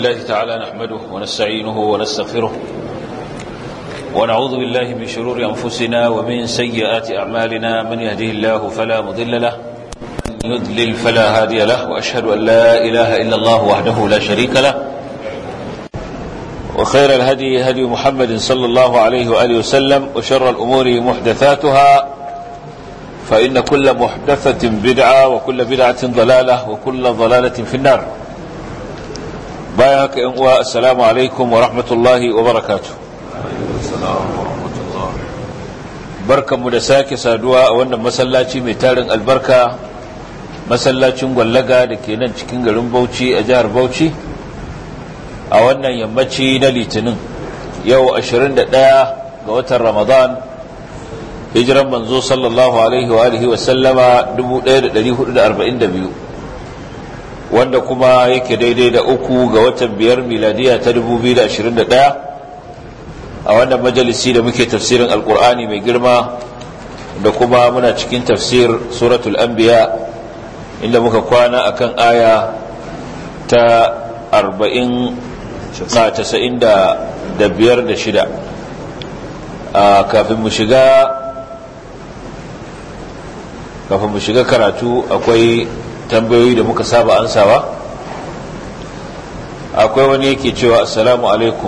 لله تعالى نحمده ونستعينه ونستغفره ونعوذ بالله من شرور أنفسنا ومن سيئات أعمالنا من يهده الله فلا مضل له من يضلل فلا هادي له وأشهد أن لا إله إلا الله وحده لا شريك له وخير الهدي هدي محمد صلى الله عليه وآله وسلم وشر الأمور محدثاتها فإن كل محدثة بدعة وكل بدعة ضلالة وكل ضلالة في النار بايعك إنواء السلام عليكم ورحمة الله وبركاته barkan mu da sake saduwa a wannan masallaci mai tarin albarka masallacin gwallaga da ke nan cikin garin bauchi a jihar bauchi a wannan yammaci na litinin yau 21 ga watan ramadan hijiran manzo sallallahu alaihi wa alihi wa sallama 1442 wanda kuma yake daidai da uku ga watan biyar miladiya ta 2021 a wannan majalisi da muke tafsirin alkur'ani mai girma da kuma muna cikin tafsir suratul anbiya inda muka kwana akan aya ta 40 casa'in da biyar da shida kafin mu shiga kafin mu shiga karatu akwai tambayoyi da muka saba ansawa akwai wani yake cewa assalamu alaikum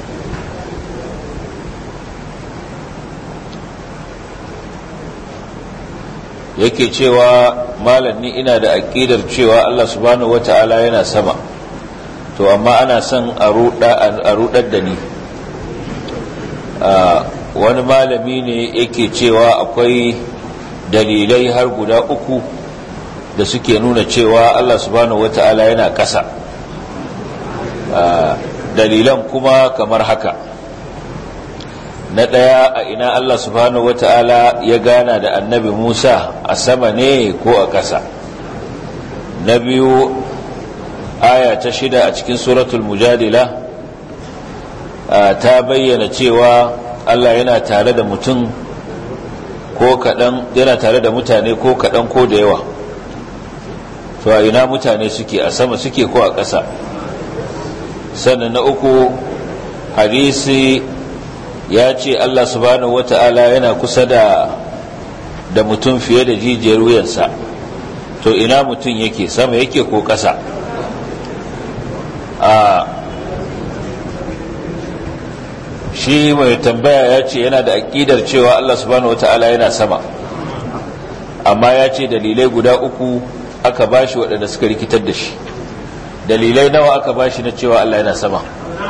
yake cewa malam ni ina da aƙidar cewa Allah subhanahu wata'ala yana sama to amma ana son a rudar da ni wani malami ne yake cewa akwai dalilai har guda uku da suke nuna cewa Allah subhanahu wata'ala yana ƙasa dalilan kuma kamar haka na ɗaya a ina Allah subhanahu wata'ala ya gana da annabi Musa a sama ne ko a ƙasa na biyu aya ta shida a cikin suratul mujadila ta bayyana cewa Allah yana tare da mutum ko kaɗan yana tare da mutane ko kaɗan ko da yawa to a ina mutane suke a sama suke ko a ƙasa sannan na uku hadisi ya ce Allah subhanahu wata'ala yana kusa da da mutum fiye da jijiyar wuyansa to ina mutum yake sama yake ko ƙasa a shi mai tambaya ya ce yana da aƙidar cewa Allah subhanahu wata'ala yana sama amma ya ce dalilai guda uku aka bashi waɗanda suka rikitar da shi dalilai nawa aka bashi na cewa Allah yana sama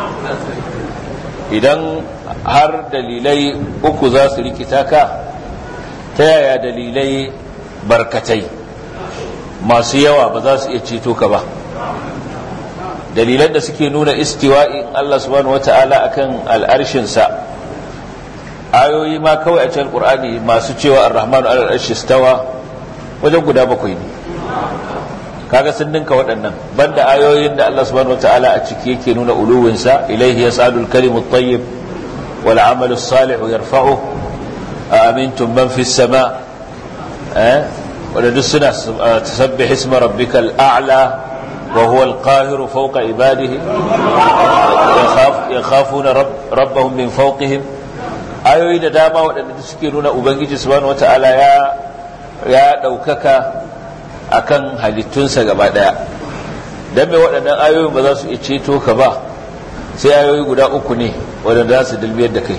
idan har dalilai uku za su rikita ka ta yaya dalilai barkatai masu yawa ba za su iya ceto ka ba dalilan da suke nuna istiwa'in Allah subhanahu wata'ala akan al'arshinsa ayoyi ma kawai a cikin Qur'ani masu cewa ar-rahmanu ala al stawa wajen guda bakwai ne kaga sun ninka waɗannan banda ayoyin da Allah subhanahu wata'ala a ciki yake nuna uluwinsa ilaihi yas'alul kalimu at-tayyib wal 'amalu as-salihu yarfa'u amintum man fis sama eh wanda duk suna tasabbih isma rabbikal a'la وهو القاهر فوق عباده يخاف يخافون رب ربهم من فوقهم ayoyi da dama waɗanda suke nuna ubangiji subhanahu wata'ala ya ya ɗaukaka akan halittunsa gaba ɗaya don mai waɗannan ayoyin ba za su iya ceto ka ba sai ayoyi guda uku ne waɗanda za su dilbiyar da kai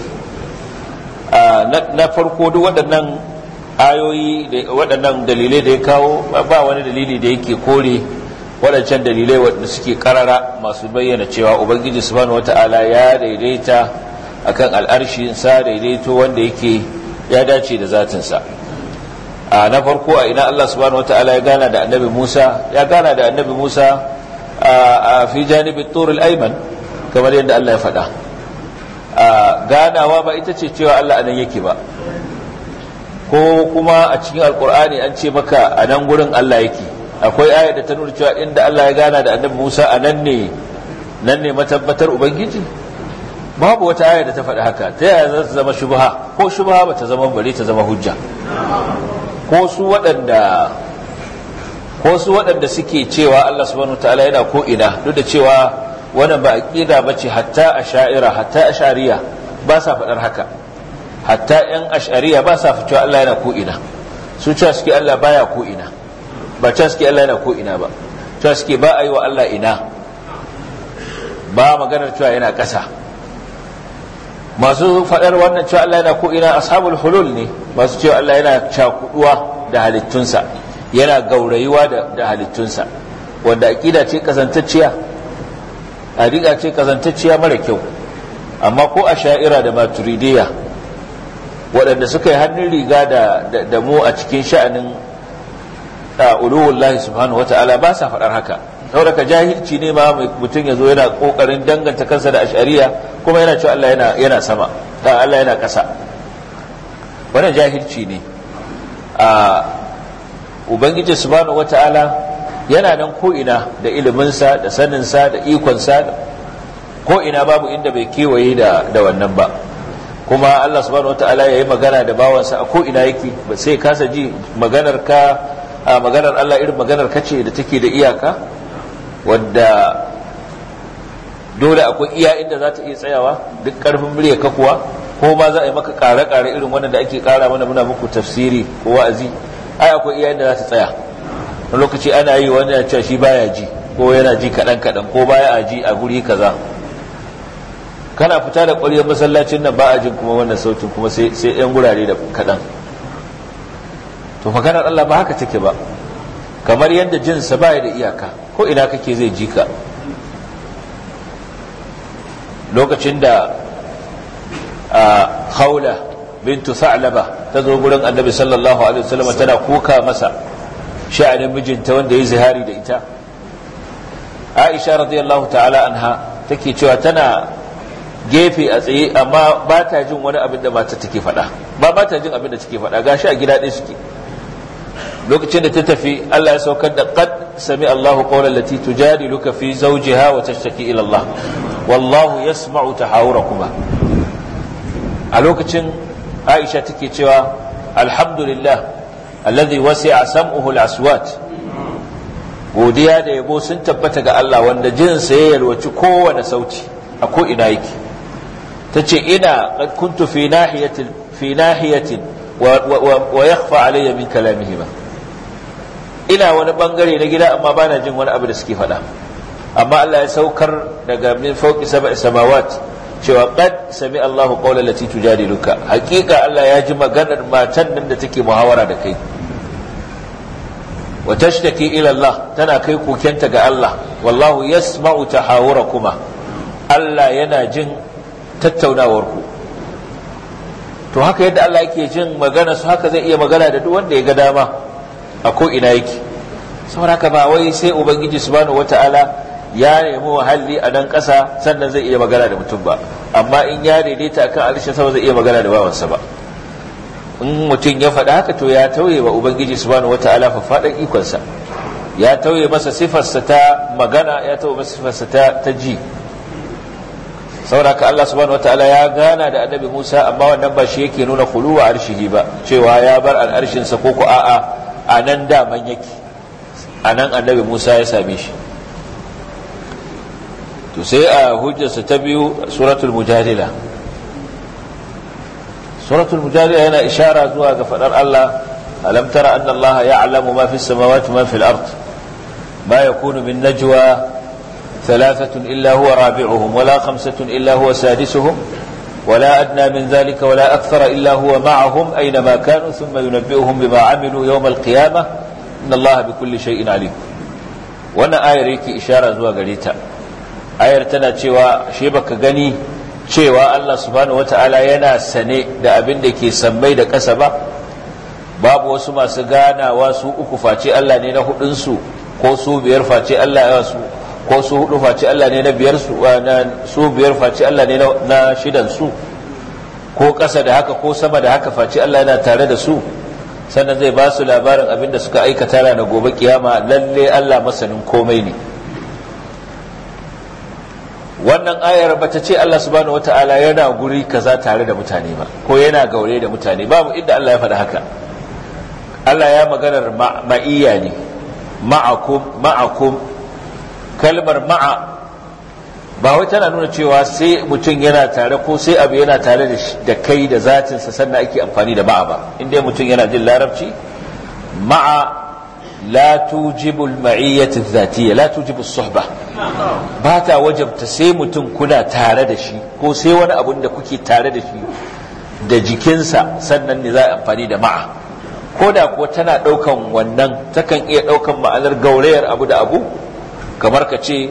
na farko duk waɗannan ayoyi waɗannan dalilai da ya kawo ba wani dalili da yake kore waɗancan dalilai waɗanda suke karara masu bayyana cewa ubangiji subhanahu wata'ala ya daidaita akan al'arshinsa daidaito wanda yake ya dace da zatinsa a na farko a ina Allah subhanahu wata'ala ya gana da annabi Musa ya gana da annabi Musa a fi janibin turul aiman kamar yadda Allah ya faɗa ganawa ba ita ce cewa Allah anan yake ba ko kuma a cikin alkur'ani an ce maka a nan gurin Allah yake akwai aya da ta nuna cewa inda Allah ya gana da annabi Musa a nan ne nan ne matabbatar ubangiji babu wata aya da ta faɗi haka ta yaya za ta zama shubha ko shubha ba ta zama bare ta zama hujja ko su waɗanda ko su waɗanda suke cewa Allah subhanahu wataala yana ko ina duk da cewa wannan ba aqida bace hatta asha'ira hatta ashariya ba sa faɗar haka hatta yan ashariya ba sa fito Allah yana ko ina su cewa suke Allah baya ko ina ba cewa suke Allah yana ko ina ba cewa suke ba a yi wa Allah ina ba maganar cewa yana ƙasa masu faɗar wannan cewa Allah yana ko ina ashabul hulul ne masu cewa Allah yana cakuduwa da halittunsa yana gaurayuwa da halittunsa wanda aƙida ce kazantacciya a ce kazantacciya mara kyau amma ko a sha'ira da maturidiyya waɗanda suka yi hannun riga da mu a cikin sha'anin uluwullahi subhanahu wa ta'ala ba sa faɗar haka saboda ka jahilci ne ma mutum ya zo yana ƙoƙarin danganta kansa da ashariya kuma yana cewa Allah yana yana sama da Allah yana ƙasa wannan jahilci ne a ubangiji subhanahu wa ta'ala yana nan ko ina da iliminsa da saninsa da ikonsa ko ina babu inda bai kewaye da da wannan ba kuma Allah subhanahu wataala yayi magana da bawansa a ko ina yake ba sai kasa ji maganar ka a maganar Allah irin maganar ka ce da take da iyaka wadda dole akwai iya inda za ta iya tsayawa duk karfin murya ka kuwa ko ma za a yi maka kare-kare irin wannan da ake kara mana muna muku tafsiri ko wa'azi ai akwai iya inda za ta tsaya wani lokaci ana yi wani ya cewa shi baya ji ko yana ji kaɗan-kaɗan ko baya a ji a guri kaza kana fita da ƙwaryar masallacin nan ba a jin kuma wannan sautin kuma sai yan gurare da kaɗan to maganar Allah ba haka take ba kamar yadda jinsa ba da iyaka ko ina kake zai ji ka lokacin da a haula bintu sa'laba ta zo gurin annabi sallallahu alaihi wasallam tana kuka masa sha'anin mijinta wanda ya zihari da ita aisha radiyallahu ta'ala anha take cewa tana gefe a tsaye amma ba ta jin wani abin da mata take faɗa ba ba ta jin abin da take faɗa gashi a gida ɗaya suke lokacin da ta tafi Allah ya saukar da qad sami Allahu qawlan lati tujadiluka fi zawjiha wa tashtaki ila Allah wallahu yasma'u tahawurakuma a lokacin Aisha take cewa alhamdulillah alladhi wasi'a sam'uhu al-aswat godiya da yabo sun tabbata ga Allah wanda jinsa ya yalwaci kowane sauti a ko ina yake tace ina qad kuntu fi nahiyatin fi nahiyatin wa yakhfa alayya min kalamihi ba ina wani bangare na gida amma bana jin wani abu da suke faɗa amma Allah ya saukar daga min fauki sab'i samawat cewa qad sami Allahu qawla lati tujadiluka hakika Allah ya ji maganar matan nan da take muhawara da kai wa tashtaki ila Allah tana kai kokenta ga Allah wallahu yasma'u tahawurakuma Allah yana jin tattaunawar ku to haka yadda Allah yake jin magana su haka zai iya magana da duk wanda ya ga dama a ko ina yake saboda haka ba wai sai ubangiji subhanahu wata'ala ya nemi wahalli a nan ƙasa sannan zai iya magana da mutum ba amma in ya daidaita akan alishin sama zai iya magana da bawansa ba in mutum ya faɗa haka to ya tauye wa ubangiji subhanahu wata'ala faɗan ikonsa ya tauye masa sifarsa ta magana ya tauye masa sifarsa ta, ta ji saboda Allah subhanahu wata'ala ya gana da annabi Musa amma wannan ba shi yake nuna khuluwa arshihi ba cewa ya bar al'arshinsa ko ko a'a a nan daman yake a nan annabi Musa ya same shi to sai a hujjarsa ta biyu suratul mujadila suratul mujadila yana ishara zuwa ga fadar Allah alam tara anna Allah ya'lamu ma fi samawati ma fi al-ard ma yakunu min najwa ثلاثة إلا هو رابعهم ولا خمسة إلا هو سادسهم ولا أدنى من ذلك ولا أكثر إلا هو معهم أينما كانوا ثم ينبئهم بما عملوا يوم القيامة إن الله بكل شيء عليم وانا آية ريكي إشارة زوا قريتا ayar tana cewa shi baka gani cewa Allah subhanahu wata'ala yana sane da abin da ke sammai da ƙasa ba babu wasu masu ganawa su uku face Allah ne na hudunsu ko su biyar face Allah ya su ko su hudu face Allah ne na biyar su na su biyar face Allah ne na shidan su ko ƙasa da haka ko sama da haka face Allah yana tare da su sannan zai ba su labarin abin da suka aikata na gobe kiyama lalle Allah masanin komai ne wannan ayar bata ce Allah subhanahu wata'ala yana guri kaza tare da mutane ba ko yana gaure da mutane babu inda Allah ya faɗa haka Allah ya maganar ma'iyya ne ma'akum ma'akum kalmar ma'a ba wai tana nuna cewa sai mutum yana tare ko sai abu yana tare da kai da zatinsa sannan ake amfani da ma'a ba inda mutum yana jin larabci ma'a la tujibu al-ma'iyyat adh-dhatiyya la tujibu as-suhbah ba ta wajabta sai mutum kuna tare da shi ko sai wani abun da kuke tare da shi da jikinsa sannan ne za a amfani da ma'a ko da kuwa tana ɗaukan wannan takan iya ɗaukan ma'anar gaurayar abu da abu kamar ka ce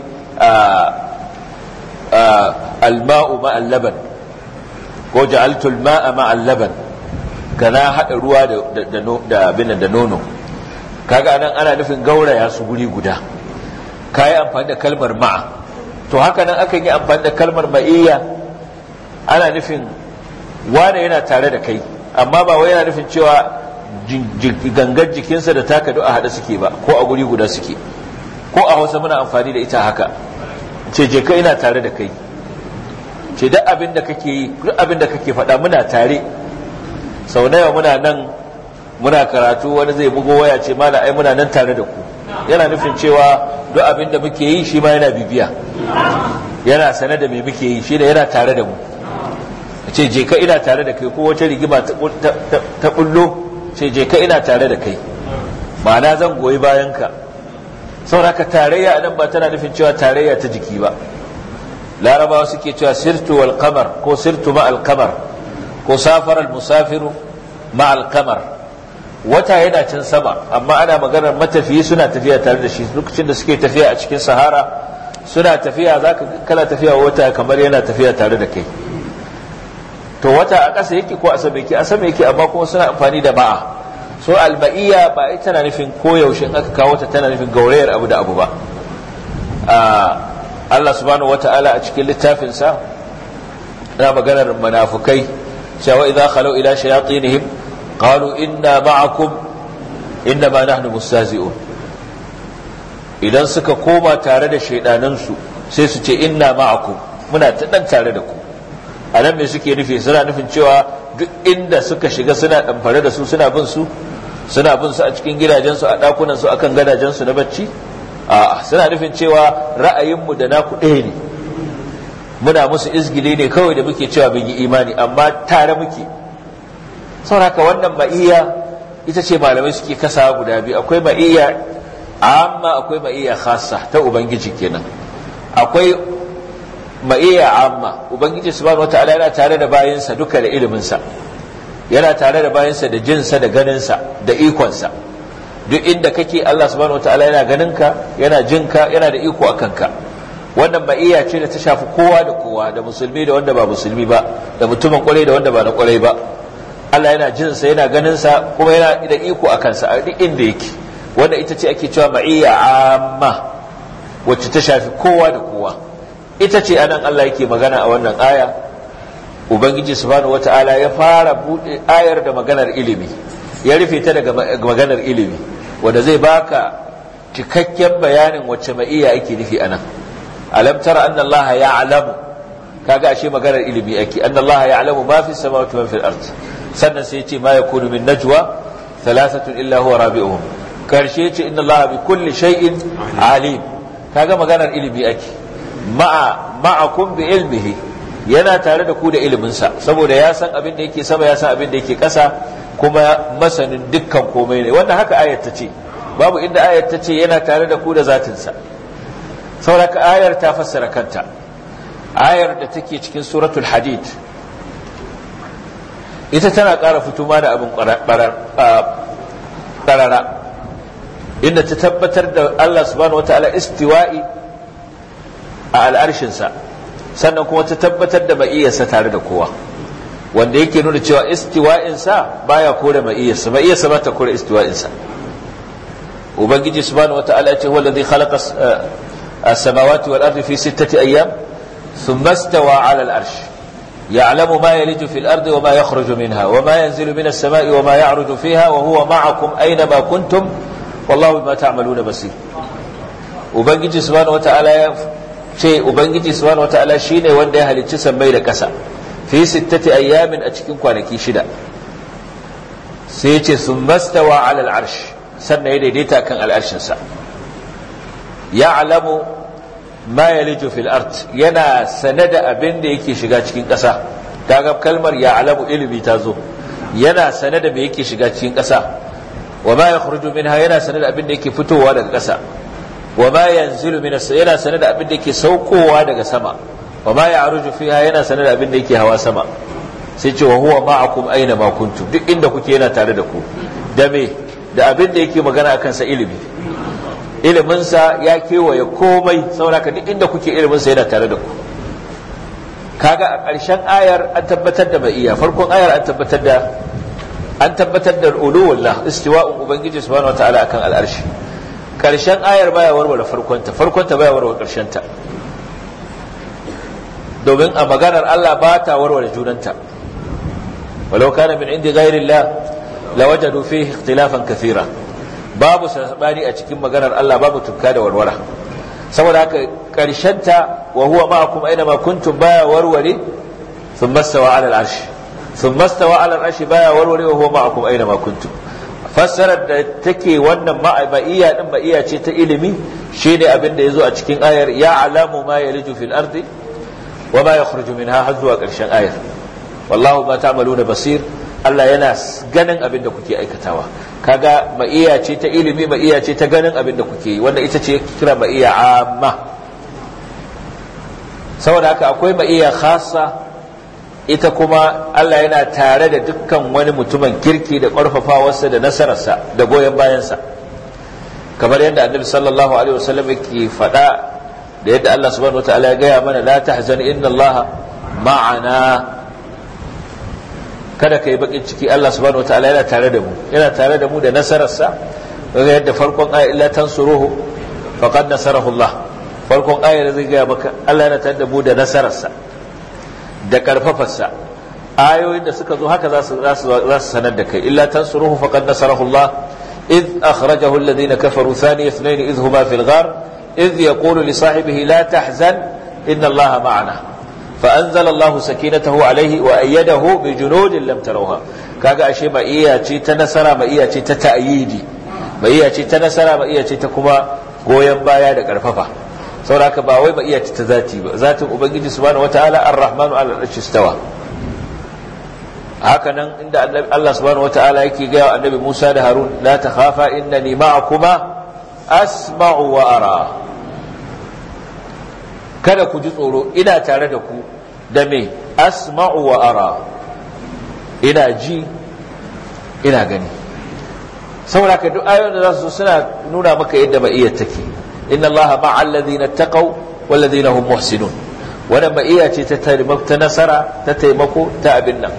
alma'u ma'al laban ko ja'altu al-ma'a ma'al laban kana hada ruwa da da abin da nono kaga nan ana nufin gauraya su guri guda kai amfani da kalmar ma'a to haka nan akan yi amfani da kalmar ma'iyya ana nufin wane yana tare da kai amma ba wai yana nufin cewa gangar jikinsa da taka a haɗe suke ba ko a guri guda suke ko a hausa muna amfani da ita haka ce je ka ina tare da kai ce duk abin da kake yi duk abin da kake faɗa muna tare sau nawa muna nan muna karatu wani zai bugo waya ce mana ai muna nan tare da ku yana nufin cewa duk abin da muke yi shi ma yana bibiya yana sane da me muke yi shi da yana tare da mu ce je ka ina tare da kai ko wata rigima ta bullo ce je ka ina tare da kai ma'ana zan goyi bayan ka sauraka tarayya nan ba tana nufin cewa tarayya ta jiki ba larabawa suke cewa sirtu wal qamar ko sirtu ma al qamar ko safar al musafiru ma al qamar wata yana can sama amma ana maganar matafiyi suna tafiya tare da shi lokacin da suke tafiya a cikin sahara suna tafiya zaka kana tafiya wata kamar yana tafiya tare da kai to wata a ƙasa yake ko a sama yake a sama yake amma kuma suna amfani da ma'a so alba'iyya ba ita tana nufin koyaushe in aka kawo ta tana nufin gaurayar abu da abu ba Allah subhanahu wata'ala a cikin littafinsa na maganar munafukai cewa idza khalu ila shayatinihim qalu inna ma'akum inna ma nahnu mustazi'un idan suka koma tare da shaidanansu sai su ce inna ma'akum muna ta dan tare da ku a nan me suke nufi suna nufin cewa duk inda suka shiga suna ɗamfare da su suna bin su suna bin su a cikin gidajensu a ɗakunan su akan gadajensu na bacci a suna nufin cewa ra'ayinmu da naku ɗaya ne muna musu izgili ne kawai da muke cewa mun yi imani amma tare muke sauraka wannan ma'iyya ita ce malamai suke kasa guda biyu akwai ma'iyya amma akwai ma'iyya khassa ta ubangiji kenan akwai ma'iyya amma ubangiji subhanahu wataala yana tare da bayansa duka da iliminsa yana tare da bayansa da jinsa da ganinsa da ikonsa duk inda kake Allah subhanahu wataala yana ganinka yana jinka yana da iko a kanka wannan ma'iyya ce da ta shafi kowa da kowa da musulmi da wanda ba musulmi ba da mutumin kwarai da wanda ba na kwarai ba Allah yana jinsa yana ganinsa kuma yana da iko a kansa a duk inda yake wanda ita ce ake cewa ma'iyya amma wacce ta shafi kowa da kowa ita ce anan Allah yake magana a wannan aya ubangiji subhanahu wata'ala ya fara bude ayar da maganar ilimi ya rufe ta daga maganar ilimi wanda zai baka cikakken bayanin wacce ma'iyya ake nufi anan alam tara anna Allah ya'lamu kaga ashe maganar ilimi ake anna Allah ya'lamu ma fi samawati wa fil ard sannan sai yace ma yakunu min najwa thalathatun illa huwa rabi'uhum karshe yace inna Allah bi kulli shay'in alim kaga maganar ilimi ake ma'a ma'akum bi ilmihi yana tare da ku da iliminsa saboda ya san abin da yake sama ya san abin da yake ƙasa kuma masanin dukkan komai ne wannan haka ayat ta ce babu inda ayat ta ce yana tare da ku da zatinsa saboda ayar ta fassara kanta ayar da take cikin suratul hadid ita tana ƙara fito ma da abin ƙarara inda ta tabbatar da Allah subhanahu wa ta'ala istiwa'i a al'arshinsa sannan kuma ta tabbatar da ma'iyyarsa tare da kowa wanda yake nuna cewa istiwa'insa baya kore ma'iyyarsa ma'iyyarsa ba ta kore istiwa'insa ubangiji subhanahu wa ta'ala ce huwa alladhi khalaqa as-samawati wal ardi fi sittati ayyam thumma istawa 'ala al-arsh يعلم ما يلج في الأرض وما يخرج منها وما ينزل من السماء وما يعرج فيها وهو معكم أينما كنتم والله بما تعملون بصير وبنجي سبحانه وتعالى ce ubangiji subhanahu wataala shine wanda ya halicci sammai da ƙasa fi sittati ayyamin a cikin kwanaki shida sai ce sun mastawa ala al'arsh sannan ya daidaita kan al'arshinsa ya alamu ma yaliju fil ard yana sane da abin da yake shiga cikin ƙasa kaga kalmar ya alamu ilimi ta zo yana sane da me yake shiga cikin ƙasa wa ma yakhruju minha yana sane da abin da yake fitowa daga ƙasa wa ma yanzilu min yana sane da abin da yake saukowa daga sama wa ma ya'ruju fiha yana sane da abin da yake hawa sama sai ce wa huwa ma'akum aina ma kuntum duk inda kuke yana tare da ku da me da abin da yake magana akan sa ilimi ilimin sa ya kewaye komai saboda duk inda kuke ilimin sa yana tare da ku kaga a ƙarshen ayar an tabbatar da maiya farkon ayar an tabbatar da an tabbatar da uluwullah istiwa'un ubangiji subhanahu wataala akan al'arshi ƙarshen ayar baya warware farkonta farkonta baya warware ƙarshenta domin a maganar Allah ba ta warware junanta walau kana min indi ghairillah lawajadu fihi ikhtilafan kathira babu sabani a cikin maganar Allah babu tukka da warwara saboda haka ta wa huwa ma'akum aina ma kuntum baya warware thumma stawa 'ala al-'arsh thumma stawa 'ala al-'arsh baya warware wa huwa ma'akum aina ma kuntum fassarar da take wannan ma'iyya din ma'iyya ce ta ilimi shine abin da yazo a cikin ayar ya alamu ma yaliju fil ardi wa ma yakhruju minha har zuwa karshen ayar wallahu ma ta'maluna basir Allah yana ganin abin da kuke aikatawa kaga ma'iyya ce ta ilimi ma'iyya ce ta ganin abin da kuke yi wanda ita ce kira ma'iyya amma saboda haka akwai ma'iyya khassa ita kuma Allah yana tare da dukkan wani mutumin kirki da ƙarfafawarsa da nasararsa da goyon bayansa kamar yadda annabi sallallahu alaihi wasallam yake faɗa da yadda Allah subhanahu wataala ya gaya mana la tahzan inna Allah ma'ana kada ka yi bakin ciki Allah subhanahu wataala yana tare da mu yana tare da mu da nasararsa daga yadda farkon aya illa tansuruhu faqad nasarahu Allah farkon ayar zai gaya maka Allah yana tare da mu da nasararsa da karfafarsa ayoyin da suka zo haka za su sanar da kai illa tansuruhu faqad nasarahu Allah إذ أخرجه الذين كفروا ثاني اثنين إذ هما في الغار إذ يقول لصاحبه لا تحزن إن الله معنا فأنزل الله سكينته عليه وأيده بجنود لم تروها كاغا أشي ما إيا تي تنسر ما إيا تي تتأييدي ما إيا تي تنسر ما إيا تي تكما goyon baya da karfafa saboda haka ba wai ba iya ta zati ba zatin ubangiji subhanahu wataala ar-rahmanu ala al-arshi istawa haka nan inda Allah subhanahu wataala yake ga annabi Musa da Harun la takhafa innani ma'akuma asma'u wa ara kada ku ji tsoro ina tare da ku da me asma'u wa ara ina ji ina gani saboda ka duk ayoyin da za su suna nuna maka yadda ma'iyyar take inna allaha ma'al ladina taqaw wal ladina hum muhsinun wannan ma'iyya ce ta taimako ta nasara ta taimako ta abin nan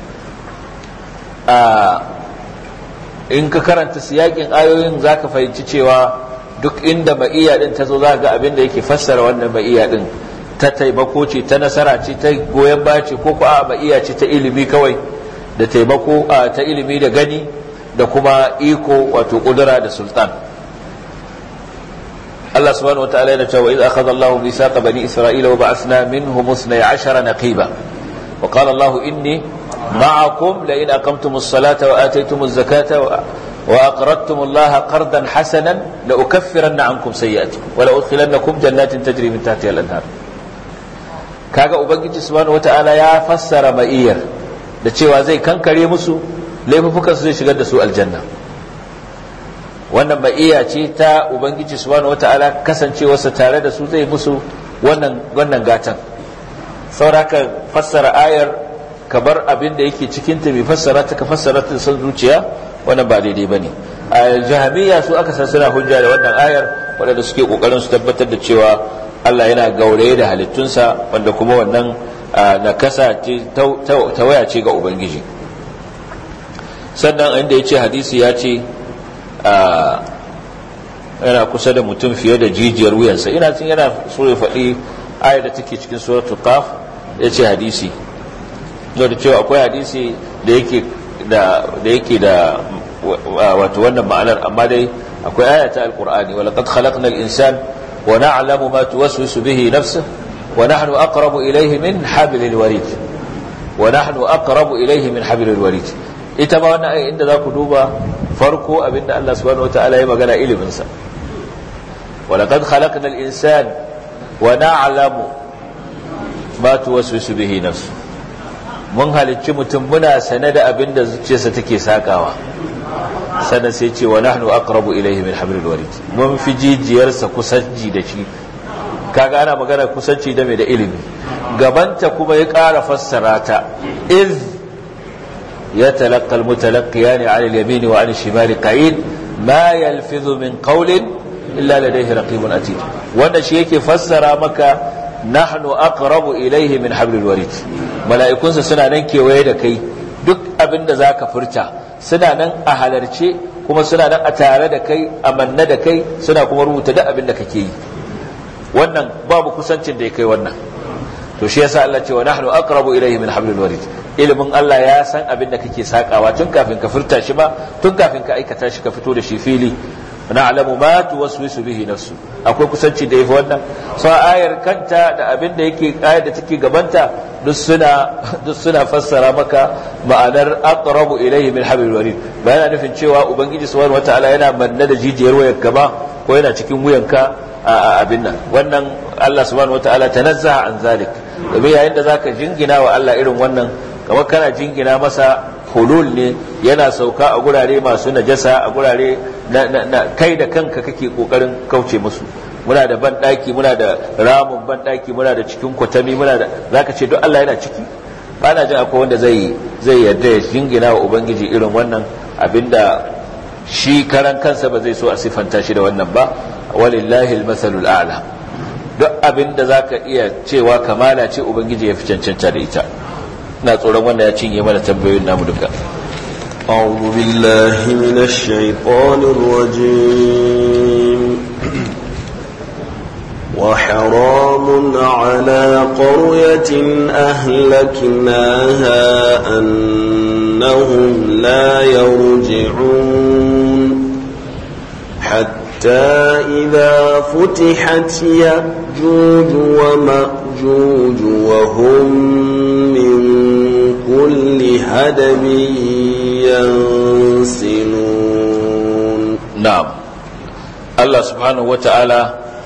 in ka karanta siyakin ayoyin zaka fahimci cewa duk inda ma'iyya din ta zo za ga abin da yake fassara wannan ma'iyya din ta taimako ce ta nasara ce ta goyon baya ce ko ko a ma'iyya ce ta ilimi kawai da taimako ta ilimi da gani da kuma iko wato kudura da sultan Allah subhanahu wataala yana cewa idh akhadha Allahu mithaqa bani Isra'ila wa ba'athna minhum 12 naqiba wa qala Allahu inni ma'akum la in aqamtumus salata wa ataytumuz zakata وأقرضتم الله قرضا حسنا لأكفرن عنكم سيئاتكم ولأدخلنكم جنات تجري من تحتها الأنهار kaga ubangiji subhanahu wataala ya fassara ma'iyar da cewa zai kankare musu laifukan su zai shigar da su aljanna wannan ma'iya ce ta ubangiji subhanahu wataala kasancewarsa tare da su zai musu wannan wannan gatan sauraka fassara ayar kabar abin da yake cikin ta bai fassara ta ka fassara ta san zuciya wannan ba daidai bane a jahamiyya su aka san suna hujja da wannan ayar waɗanda suke kokarin su tabbatar da cewa Allah yana gauraye da halittunsa wanda kuma wannan nakasa ce tawaya ce ga ubangiji sannan inda ya ce hadisi ya ce yana kusa da mutum fiye da jijiyar wuyansa ina cin yana so ya faɗi ayar da take cikin suratul qaf ya ce hadisi da cewa akwai hadisi da yake da da yake da wato wannan ma'anar amma dai akwai aya ta alqur'ani wa laqad khalaqna al-insan wa na'lamu ma tuwaswisu bihi nafsuhu wa nahnu aqrabu ilayhi min hablil warid wa nahnu aqrabu ilayhi min hablil warid ita ma wannan aya inda zaku duba farko abinda Allah subhanahu wataala ya magana ilimin sa wa laqad khalaqna al-insan wa na'lamu ma tuwaswisu bihi nafsu mun halicci mutum muna sane da abin da zuciyarsa take sakawa sannan sai ce wa nahnu aqrabu ilayhi min hablil warid mun fi jijiyarsa kusanci da shi kaga ana magana kusanci da mai da ilimi gabanta kuma ya ƙara fassara ta iz ya talaqqa almutalaqqiyan 'ala al-yamin wa 'ala al-shimali qa'id ma yalfidhu min qawlin illa ladayhi raqibun atid wanda shi yake fassara maka nahnu aqrabu ilayhi min hablil warid mala'ikunsa suna nan kewaye da kai duk abin da zaka furta suna nan a halarce kuma suna nan a tare da kai a manne da kai suna kuma rubuta duk abin da kake yi wannan babu kusancin da ya kai wannan to shi yasa Allah ce wa nahnu aqrabu ilayhi min hablil warid ilimin Allah ya san abin da kake sakawa tun kafin ka furta shi ba tun kafin ka aikata shi ka fito da shi fili na'lamu ma tuwaswisu bihi nafsu akwai kusanci da yafi wannan so ayar kanta da abin da yake ayar da take gabanta duk suna duk suna fassara maka ma'anar aqrabu ilayhi min hablil warid ba yana nufin cewa ubangiji subhanahu wataala yana manne da jijiyar wayar ka ba ko yana cikin wuyanka a abin nan wannan Allah subhanahu wataala tanazzaha an zalik domin yayin da zaka jingina wa Allah irin wannan kamar kana jingina masa hulul ne yana sauka a gurare masu najasa a gurare na, kai da kanka kake kokarin kauce musu muna da banɗaki muna da ramun banɗaki muna da cikin kwatami muna da zaka ce duk Allah yana ciki ba na jin akwai wanda zai zai yarda ya jingina wa ubangiji irin wannan abinda shi karan kansa ba zai so a sifanta shi da wannan ba walillahi almasalul a'la duk abinda zaka iya cewa kamala ce ubangiji ya fi cancanta da ita ina tsoron wanda ya cinye mana tambayoyin namu duka أعوذ بالله من الشيطان الرجيم وحرام على قرية أهلكناها أنهم لا يرجعون حتى إذا فتحت يأجوج ومأجوج وهم من كل هدم ينسلون نعم الله سبحانه وتعالى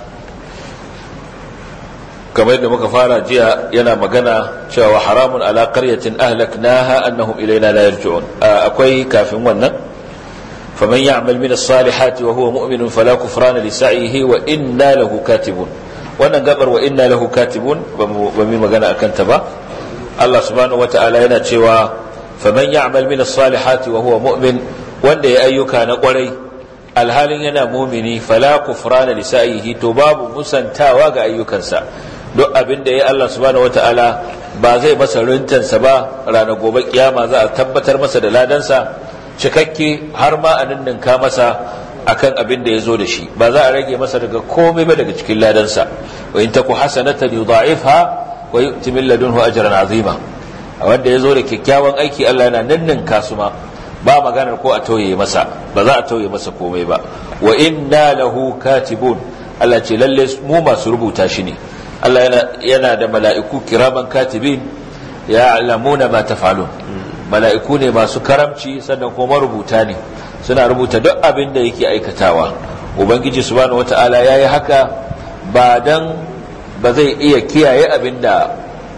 kamar yadda muka fara jiya yana magana cewa haramun ala qaryatin ahlaknaha annahum ilaina la yarji'un akwai kafin wannan faman ya'mal min as-salihati wa huwa mu'minun fala kufrana li sa'ihi wa inna lahu katibun wannan gabar wa inna lahu katibun ba mu magana akan ta ba Allah subhanahu wata'ala yana cewa faman ya'mal min as-salihati wa huwa mu'min wanda ya ayyuka na kwarai alhalin yana mumini fala kufrana li sa'ihi to babu musantawa ga ayyukansa duk abin da ya Allah subhanahu wata'ala ba zai masa rintansa ba ranar gobe kiyama za a tabbatar masa da ladansa cikakke har ma a ninninka masa akan abin da ya zo da shi ba za a rage masa daga komai ba daga cikin ladansa wa in taku hasanatan yudha'ifha wa yu'ti min ladunhu ajran azima wanda ya zo da kyakkyawan aiki Allah yana ninninka su ma ba maganar ko a tauye masa ba za a tauye masa komai ba wa inna lahu katibun Allah ce lalle mu masu rubuta shi ne Allah yana da mala'iku kiraman katibin ya alamuna ma tafalun mala'iku ne masu karamci sannan kuma rubuta ne suna rubuta duk abin da yake aikatawa ubangiji subhanahu wata'ala ya yi haka ba dan ba zai iya kiyaye abin da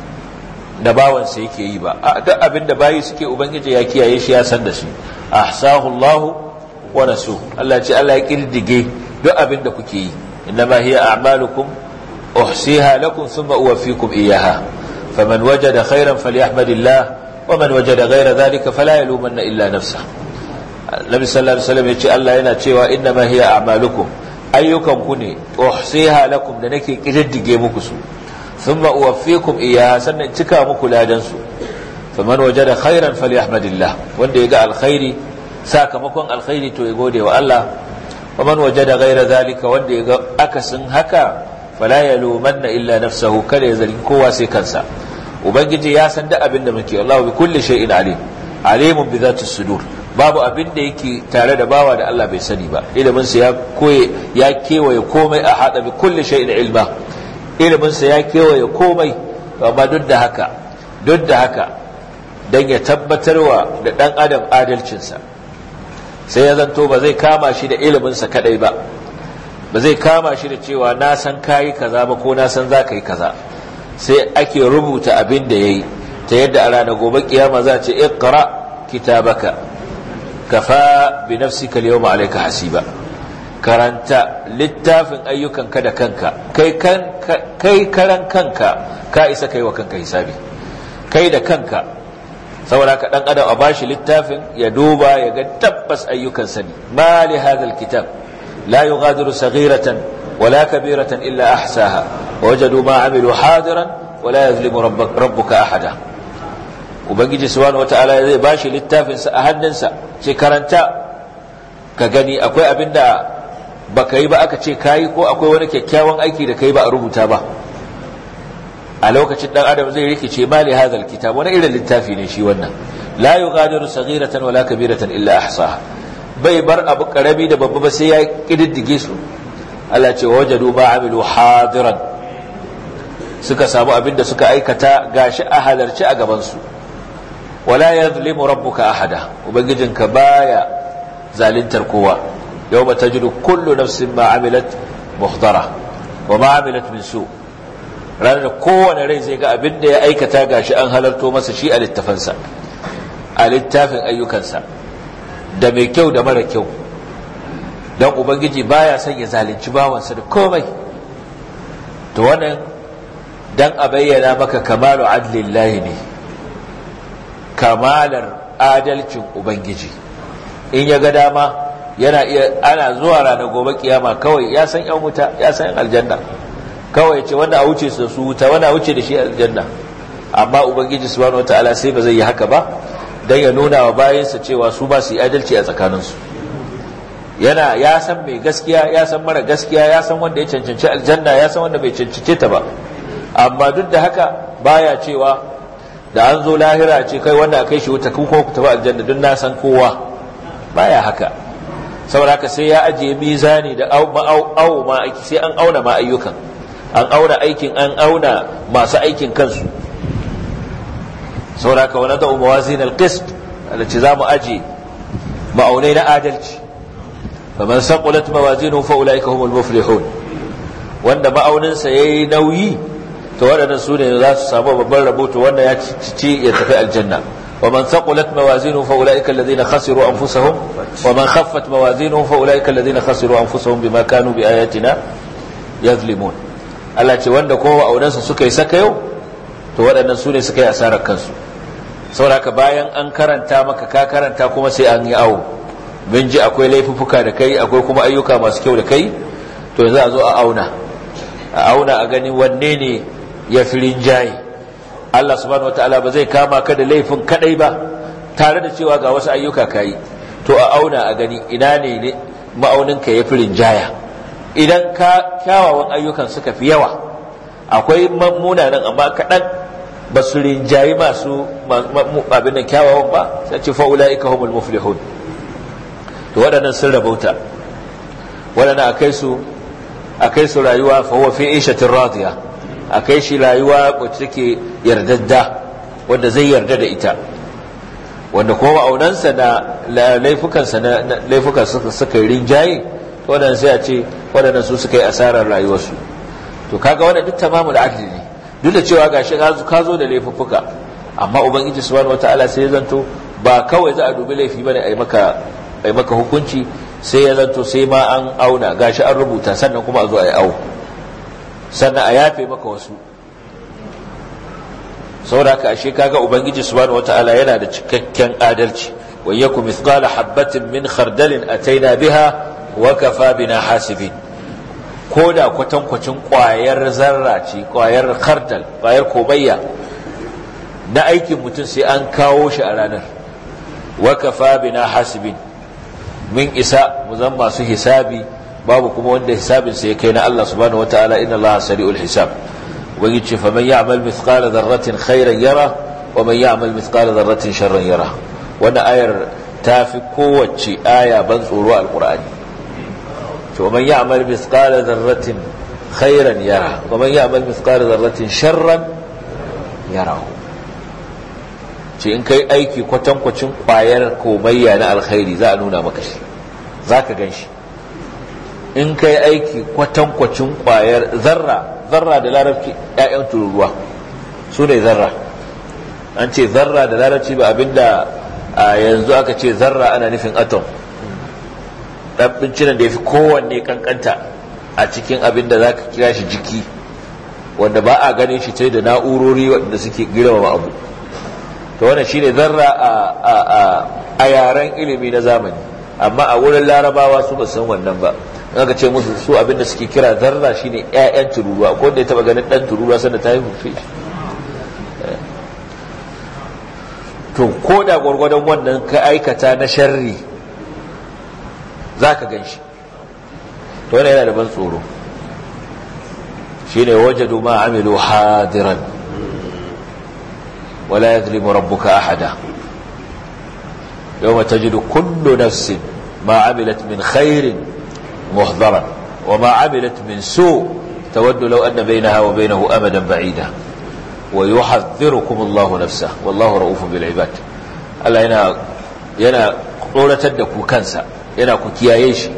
da bawansa yake yi ba a duk abin da bayi suke ubangiji ya kiyaye shi ya san da shi ahsahu Allah wa nasu Allah ce Allah ya kirdige duk abin da kuke yi innama hiya a'malukum أحصيها لكم ثم أوفيكم إياها فمن وجد خيرا فليحمد الله ومن وجد غير ذلك فلا يلومن إلا نفسه النبي صلى الله عليه وسلم يقول الله ينا cewa إنما هي أعمالكم أيكم كني أحصيها لكم لنكي كجد مكسو ثم أوفيكم إياها سنة تكا مكلا جنسو فمن وجد خيرا فليحمد الله وان يقع الخير ساكمكم الخير تو يقول والله ومن وجد غير ذلك وان يقع أكسن هكا fala ya lumanna illa nafsahu kada ya zargi kowa sai kansa ubangiji ya san duk abin da muke Allah bi kulli shay'in alim alimun bi zati sudur babu abin da yake tare da bawa da Allah bai sani ba ilimin sa ya koye ya kewaye komai a hada bi kulli shay'in ilma ilimin sa ya kewaye komai amma duk da haka duk da haka dan ya tabbatarwa da dan adam adalcinsa sai ya zanto ba zai kama shi da ilimin sa kadai ba ba zai kama shi da cewa na san kayi kaza ba ko na san za ka yi kaza sai ake rubuta abin da ya yi ta yadda a ranar gobe kiyama za ce iqra kitabaka kafa bi nafsika al-yawma alayka hasiba karanta littafin ayyukanka da kanka kai kan kai karan kanka ka isa kai wa kanka hisabi kai da kanka saboda ka dan adam a bashi littafin ya duba ya ga tabbas ayyukan sani ma li hadha al-kitab la yughadiru saghiratan wala kabiratan illa ahsaha wajadu ma amilu hadiran wala yazlimu rabbuka ahada ubangiji subhanahu wataala zai bashi littafin sa a hannunsa ce karanta ka gani akwai abinda baka yi ba aka ce kayi ko akwai wani kyakkyawan aiki da kai ba a rubuta ba a lokacin dan adam zai rikice mali hadal kitab wani irin littafi ne shi wannan la yughadiru saghiratan wala kabiratan illa ahsaha bai bar abu karami da babba ba sai ya kididdige su Allah ce wajadu ma amilu hadiran suka samu abin da suka aikata gashi a halarci a gaban su wala yadhlimu rabbuka ahada ubangijinka baya zalintar kowa yawma tajidu kullu nafsin ma amilat muhdara wa ma amilat min su ranar da kowane rai zai ga abin da ya aikata gashi an halarto masa shi a littafansa a littafin ayyukansa da mai kyau da mara kyau don ubangiji baya son ya zalunci bawansa da komai to wannan dan a bayyana maka kamalu adlillahi ne kamalar adalcin ubangiji in ya ga dama yana iya ana zuwa ranar gobe kiyama kawai ya san yan wuta ya san yan aljanna kawai ce wanda a wuce su su wuta wanda a wuce da shi aljanna amma ubangiji subhanahu wataala sai ba zai yi haka ba dan ya nuna wa bayansa cewa su ba su yi adalci a tsakaninsu yana ya san mai gaskiya ya san mara gaskiya ya san wanda ya cancanci aljanna ya san wanda bai cancanci ta ba amma duk da haka baya cewa da an zo lahira ce kai wanda a kai shi wuta kuma ku tafi aljanna don na san kowa baya haka saboda haka sai ya ajiye mizani da au ma aiki sai an auna ma ayyukan an auna aikin an auna masu aikin kansu saboda haka wani da'u mawazin alqist alati za mu aje ma'aunai na adalci faman saqulat mawazinuhu fa ulaika humul muflihun wanda ma'auninsa yayi nauyi to waɗannan su ne za su samu babban rabo to wanda ya ci ya tafi aljanna ومن ثقلت موازينه فأولئك الذين خسروا أنفسهم ومن خفت موازينه فأولئك الذين خسروا أنفسهم بما كانوا بآياتنا يظلمون Allah ce wanda kowa aurensa suka yi saka yau to waɗannan su ne suka yi asarar kansu sauraka bayan an karanta maka ka karanta kuma sai an yi awo min ji akwai laifuffuka da kai akwai kuma ayyuka masu kyau da kai to yanzu a zo a auna a auna a gani wanne ne ya fi rinjaye Allah subhanahu wataala ba zai kama ka da laifin kadai ba tare da cewa ga wasu ayyuka kayi to a auna a gani ina ne ma'auninka ya fi rinjaya idan ka kyawawan ayyukan suka fi yawa akwai munanan amma kaɗan ba su rinjayi masu abin da kyawawan ba sai ce fa'ula'ika humul muflihun to waɗannan sun rabauta waɗannan a kai su a kai su rayuwa fa huwa fi ishatin radiya a kai shi rayuwa wacce take yardadda wanda zai yarda da ita wanda kuma ma'aunansa na laifukansa na laifukan suka rinjaye waɗannan sai a ce waɗannan su suka yi asarar rayuwarsu to kaga wannan duk tamamul adli ne duk da cewa gashi ka zo da laifuffuka amma ubangiji subhanahu wataala sai ya zanto ba kawai za a dubi laifi bane a yi maka a maka hukunci sai ya zanto sai ma an auna gashi an rubuta sannan kuma a zo a yi awo sannan a yafe maka wasu saboda haka ashe kaga ubangiji subhanahu wataala yana da cikakken adalci wa yakum mithqala habatin min khardalin ataina biha wa kafa bina hasibin ko da kwatankwacin kwayar zarra ce kwayar khardal kwayar kobayya na aikin mutum sai an kawo shi a ranar wa kafa bina hasibin min isa mu zan masu hisabi babu kuma wanda hisabin sai kai na Allah subhanahu wataala inna Allah sari'ul hisab ubangiji ce faman ya'mal mithqala dharratin khairan yara wa man ya'mal mithqala dharratin sharran yara wannan ayar ta fi kowace aya ban tsoro alqur'ani to man ya'mal mithqala dharratin khairan yara wa man ya'mal mithqala dharratin sharran yara ce in kai aiki kwatankwacin kwayar komayya na alkhairi za a nuna maka shi za ka gan shi in kai aiki kwatankwacin kwayar zarra zarra da larabci ƴaƴan tururuwa su ne zarra an ce zarra da larabci ba abinda a yanzu aka ce zarra ana nufin atom ɗan bincinan da ya fi kowanne kankanta a cikin abinda za ka kira shi jiki wanda ba a ganin shi sai da na'urori waɗanda suke girmama abu to wannan shine zarra a yaren ilimi na zamani amma a wurin larabawa su ba san wannan ba aka ce musu su abinda suke kira zarra shine ƴaƴan tururuwa ko da ya taba ganin dan tururuwa sanda ta yi hufe to ko da gwargwadon wannan ka aikata na sharri za ka gan shi to wannan yana da ban tsoro shine wajadu ma amilu hadiran wala yadhlimu rabbuka ahada yawma tajidu kullu nafsin ma amilat min khairin muhdharan وما عملت من سوء تود لو أن بينها وبينه أمدا بعيدا ويحذركم الله نفسه والله رؤوف بالعباد Allah yana yana tsoratar da ku kansa yana ku kiyaye shi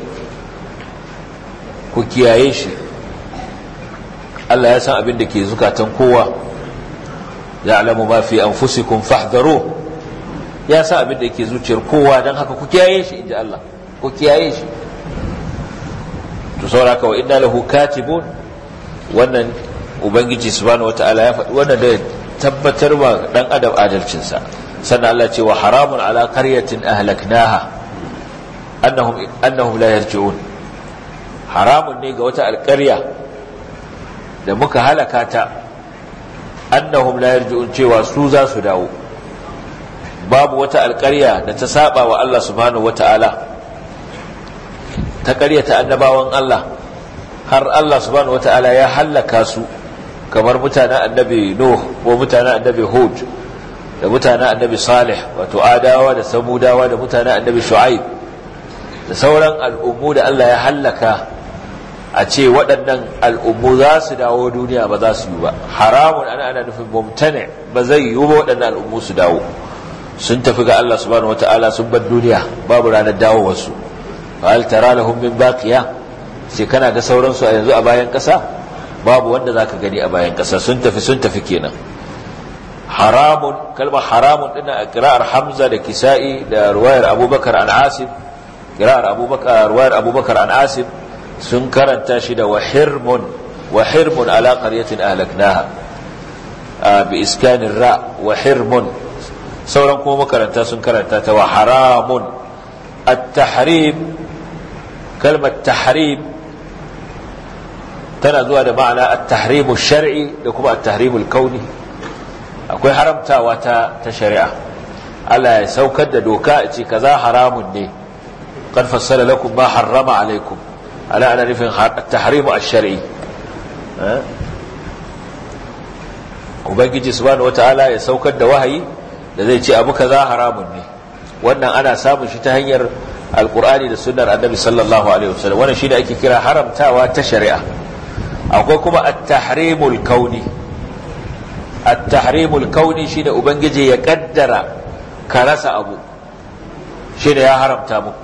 ku kiyaye shi Allah ya san abin da ke zukatan kowa ya alamu ma fi anfusikum fahdharu ya san abin da ke zuciyar kowa don haka ku kiyaye shi inji Allah ku kiyaye shi to sauraka wa inna lahu katibun wannan ubangiji subhanahu wata'ala ya faɗi wannan da tabbatar wa dan adam adalcinsa sannan Allah ce wa haramun ala qaryatin ahlaknaha annahum annahum la yarji'un haramun ne ga wata alƙarya da muka halaka ta annahum la yarji'un cewa su za su dawo babu wata alƙarya da ta saba wa Allah subhanahu wata'ala ta ƙaryata annabawan Allah har Allah subhanahu wata'ala ya hallaka su kamar mutanen annabi Nuh ko mutanen annabi Hud da mutanen annabi Salih wato Adawa da Samudawa da mutanen annabi Shu'aib da sauran al'ummu da Allah ya hallaka a ce waɗannan al'ummu za su dawo duniya ba za su yi ba haramun ana ana nufin mumtane ba zai yi ba waɗannan al'ummu su dawo sun tafi ga Allah subhanahu wata'ala sun bar duniya babu ranar dawowarsu hal tara lahum min baqiya sai kana ga sauransu a yanzu a bayan ƙasa babu wanda zaka gani a bayan ƙasa sun tafi sun tafi kenan haramun kalmar haramun din a qira'ar Hamza da Kisa'i da ruwayar Abubakar an Asim qira'ar Abubakar ruwayar Abubakar an Asim sun karanta shi da wahirmun wahirmun ala qaryatin ahlaknaha bi iskanin ra wahirmun sauran kuma makaranta sun karanta ta wa haramun at-tahrim kalmar tahrim tana zuwa da ma'ana at-tahrimu shar'i da kuma at-tahrimu kauni akwai haramtawa ta ta shari'a Allah ya saukar da doka a ce kaza haramun ne qad fassala lakum ma harrama alaikum ala ana nufin at-tahrimu ash-shar'i ubangiji subhanahu wataala ya saukar da wahayi da zai ce abu kaza haramun ne wannan ana samun shi ta hanyar alkur'ani da sunnar annabi sallallahu alaihi wasallam wannan shine ake kira haramtawa ta shari'a akwai kuma at-tahrimul kauni at-tahrimul kauni shine ubangiji ya kaddara ka rasa abu shine ya haramta muku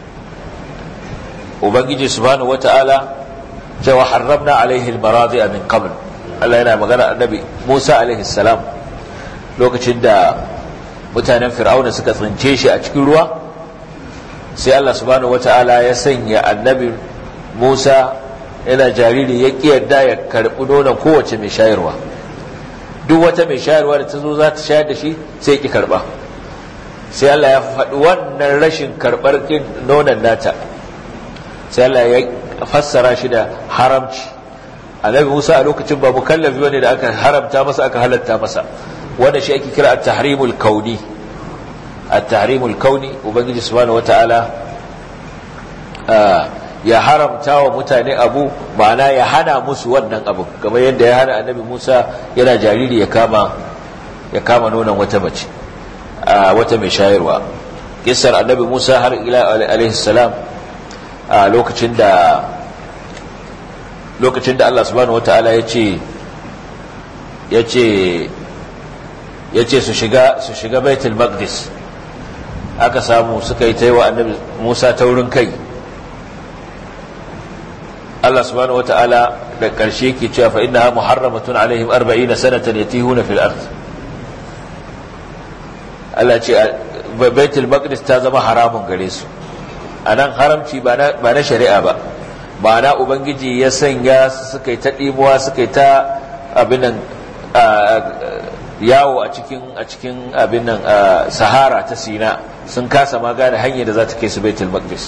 ubangiji subhanahu wata'ala cewa harramna alaihi al-maradi'a min qabl Allah yana magana annabi Musa alaihi salam lokacin da mutanen fir'auna suka tsince shi a cikin ruwa sai Allah subhanahu wata'ala ya sanya annabi Musa yana jariri ya yarda ya karɓi nonon kowace mai shayarwa duk wata mai shayarwa da ta zo za ta shayar da shi sai ki karɓa sai Allah ya faɗi wannan rashin karɓar nonon nata sai Allah ya fassara shi da haramci annabi Musa a lokacin ba mukallafi bane da aka haramta masa aka halatta masa wanda shi ake kira at-tahrimul kauni at-tahrimul kauni ubangiji subhanahu wataala ya haramta wa mutane abu ma'ana ya hana musu wannan abu kamar yadda ya hana annabi Musa yana jariri ya kama ya kama nonon wata mace wata mai shayarwa kissar annabi Musa har ila alaihi salam a lokacin da lokacin da Allah subhanahu wataala ya ce ya ce ya ce su shiga su shiga baitul maqdis aka samu suka yi ta yi wa annabi musa taurin kai Allah subhanahu wata'ala da ƙarshe ke cewa fa innaha muharramatun alaihim 40 sanatan yatihuna fil ard Allah ce baitul maqdis ta zama haramun gare su anan haramci ba na ba na shari'a ba ma'ana ubangiji ya sanya su suka yi ta dimuwa suka yi ta abin nan yawo a cikin a cikin abin nan sahara ta sina sun kasa ma gane hanyar da za ta kai su baitul maqdis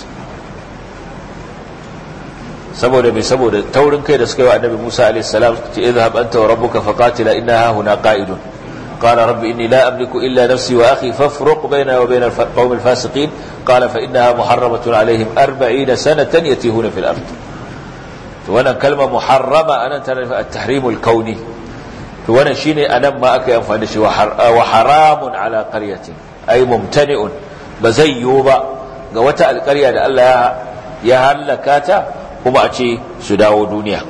saboda mai saboda taurin kai da suka yi wa annabi Musa alaihi salam ce idhhab anta wa rabbuka faqatila inna huna qa'idun qala rabbi inni la amliku illa nafsi wa akhi fafruq bayna wa bayna al-qawm al-fasiqin qala fa innaha muharramatun alaihim 40 sanatan yatihuna fil ard to wannan kalma muharrama anan tana nufin at-tahrim al-kauni to wannan shine anan ma aka yi amfani da shi wa haramun ala qaryatin ay mumtani'un ba zai yiwu ba ga wata alƙarya da Allah ya hallaka ta kuma a ce su dawo duniya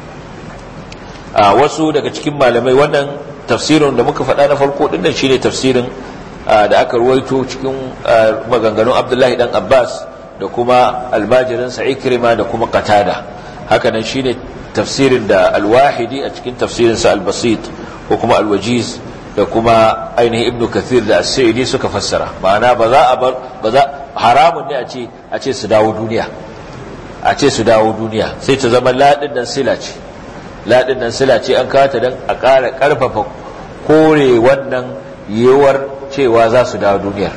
a wasu daga cikin malamai wannan tafsirin da muka faɗa na farko ɗin nan shine tafsirin da aka ruwaito cikin maganganun abdullahi dan abbas da kuma almajirinsa ikrima da kuma qatada hakanan shine tafsirin da alwahidi a cikin tafsirinsa albasit ko kuma alwajiz da kuma ainihin ibnu kathir da as-sa'idi suka fassara ma'ana ba za a bar ba za haramun ne a ce a ce su dawo duniya a ce su dawo duniya sai ta zama ladin nan sila ce ladin nan sila ce an kawo ta dan a ƙara ƙarfafa kore wannan yiwuwar cewa za su dawo duniyar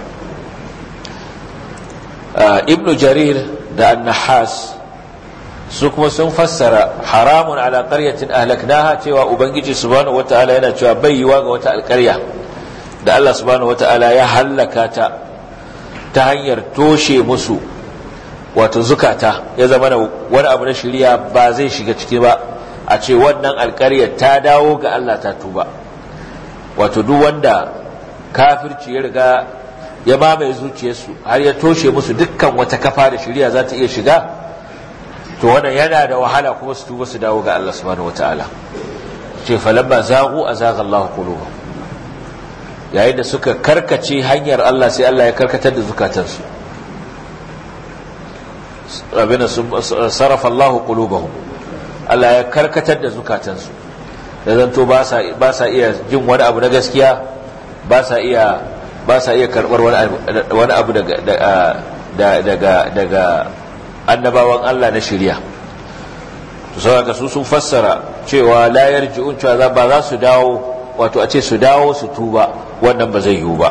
ibnu jarir da annahas su kuma sun fassara haramun ala qaryatin ahlaknaha cewa ubangiji subhanahu wataala yana cewa bai yiwa ga wata alƙarya da Allah subhanahu wataala ya hallaka ta ta hanyar toshe musu wato zukata ya zama na wani abu na shirya ba zai shiga ciki ba a ce wannan alƙaryar ta dawo ga Allah ta tuba wato duk wanda kafirci ya riga ya mamaye zuciyarsu har ya toshe musu dukkan wata kafa da shirya za ta iya shiga to wannan yana da wahala kuma su tuba su dawo ga Allah subhanahu wataala ce falamma zaghu azaga Allahu qulubahum yayin da suka karkace hanyar Allah sai Allah ya karkatar da zukatansu abina sarrafa Allahu qulubahum Allah ya karkatar da zukatansu da zanto ba sa ba sa iya jin wani abu na gaskiya ba sa iya ba sa iya karbar wani abu daga daga daga annabawan Allah na shirya to saboda su sun fassara cewa la yarji'un cewa ba za su dawo wato a ce su dawo su tuba wannan ba zai yiwu ba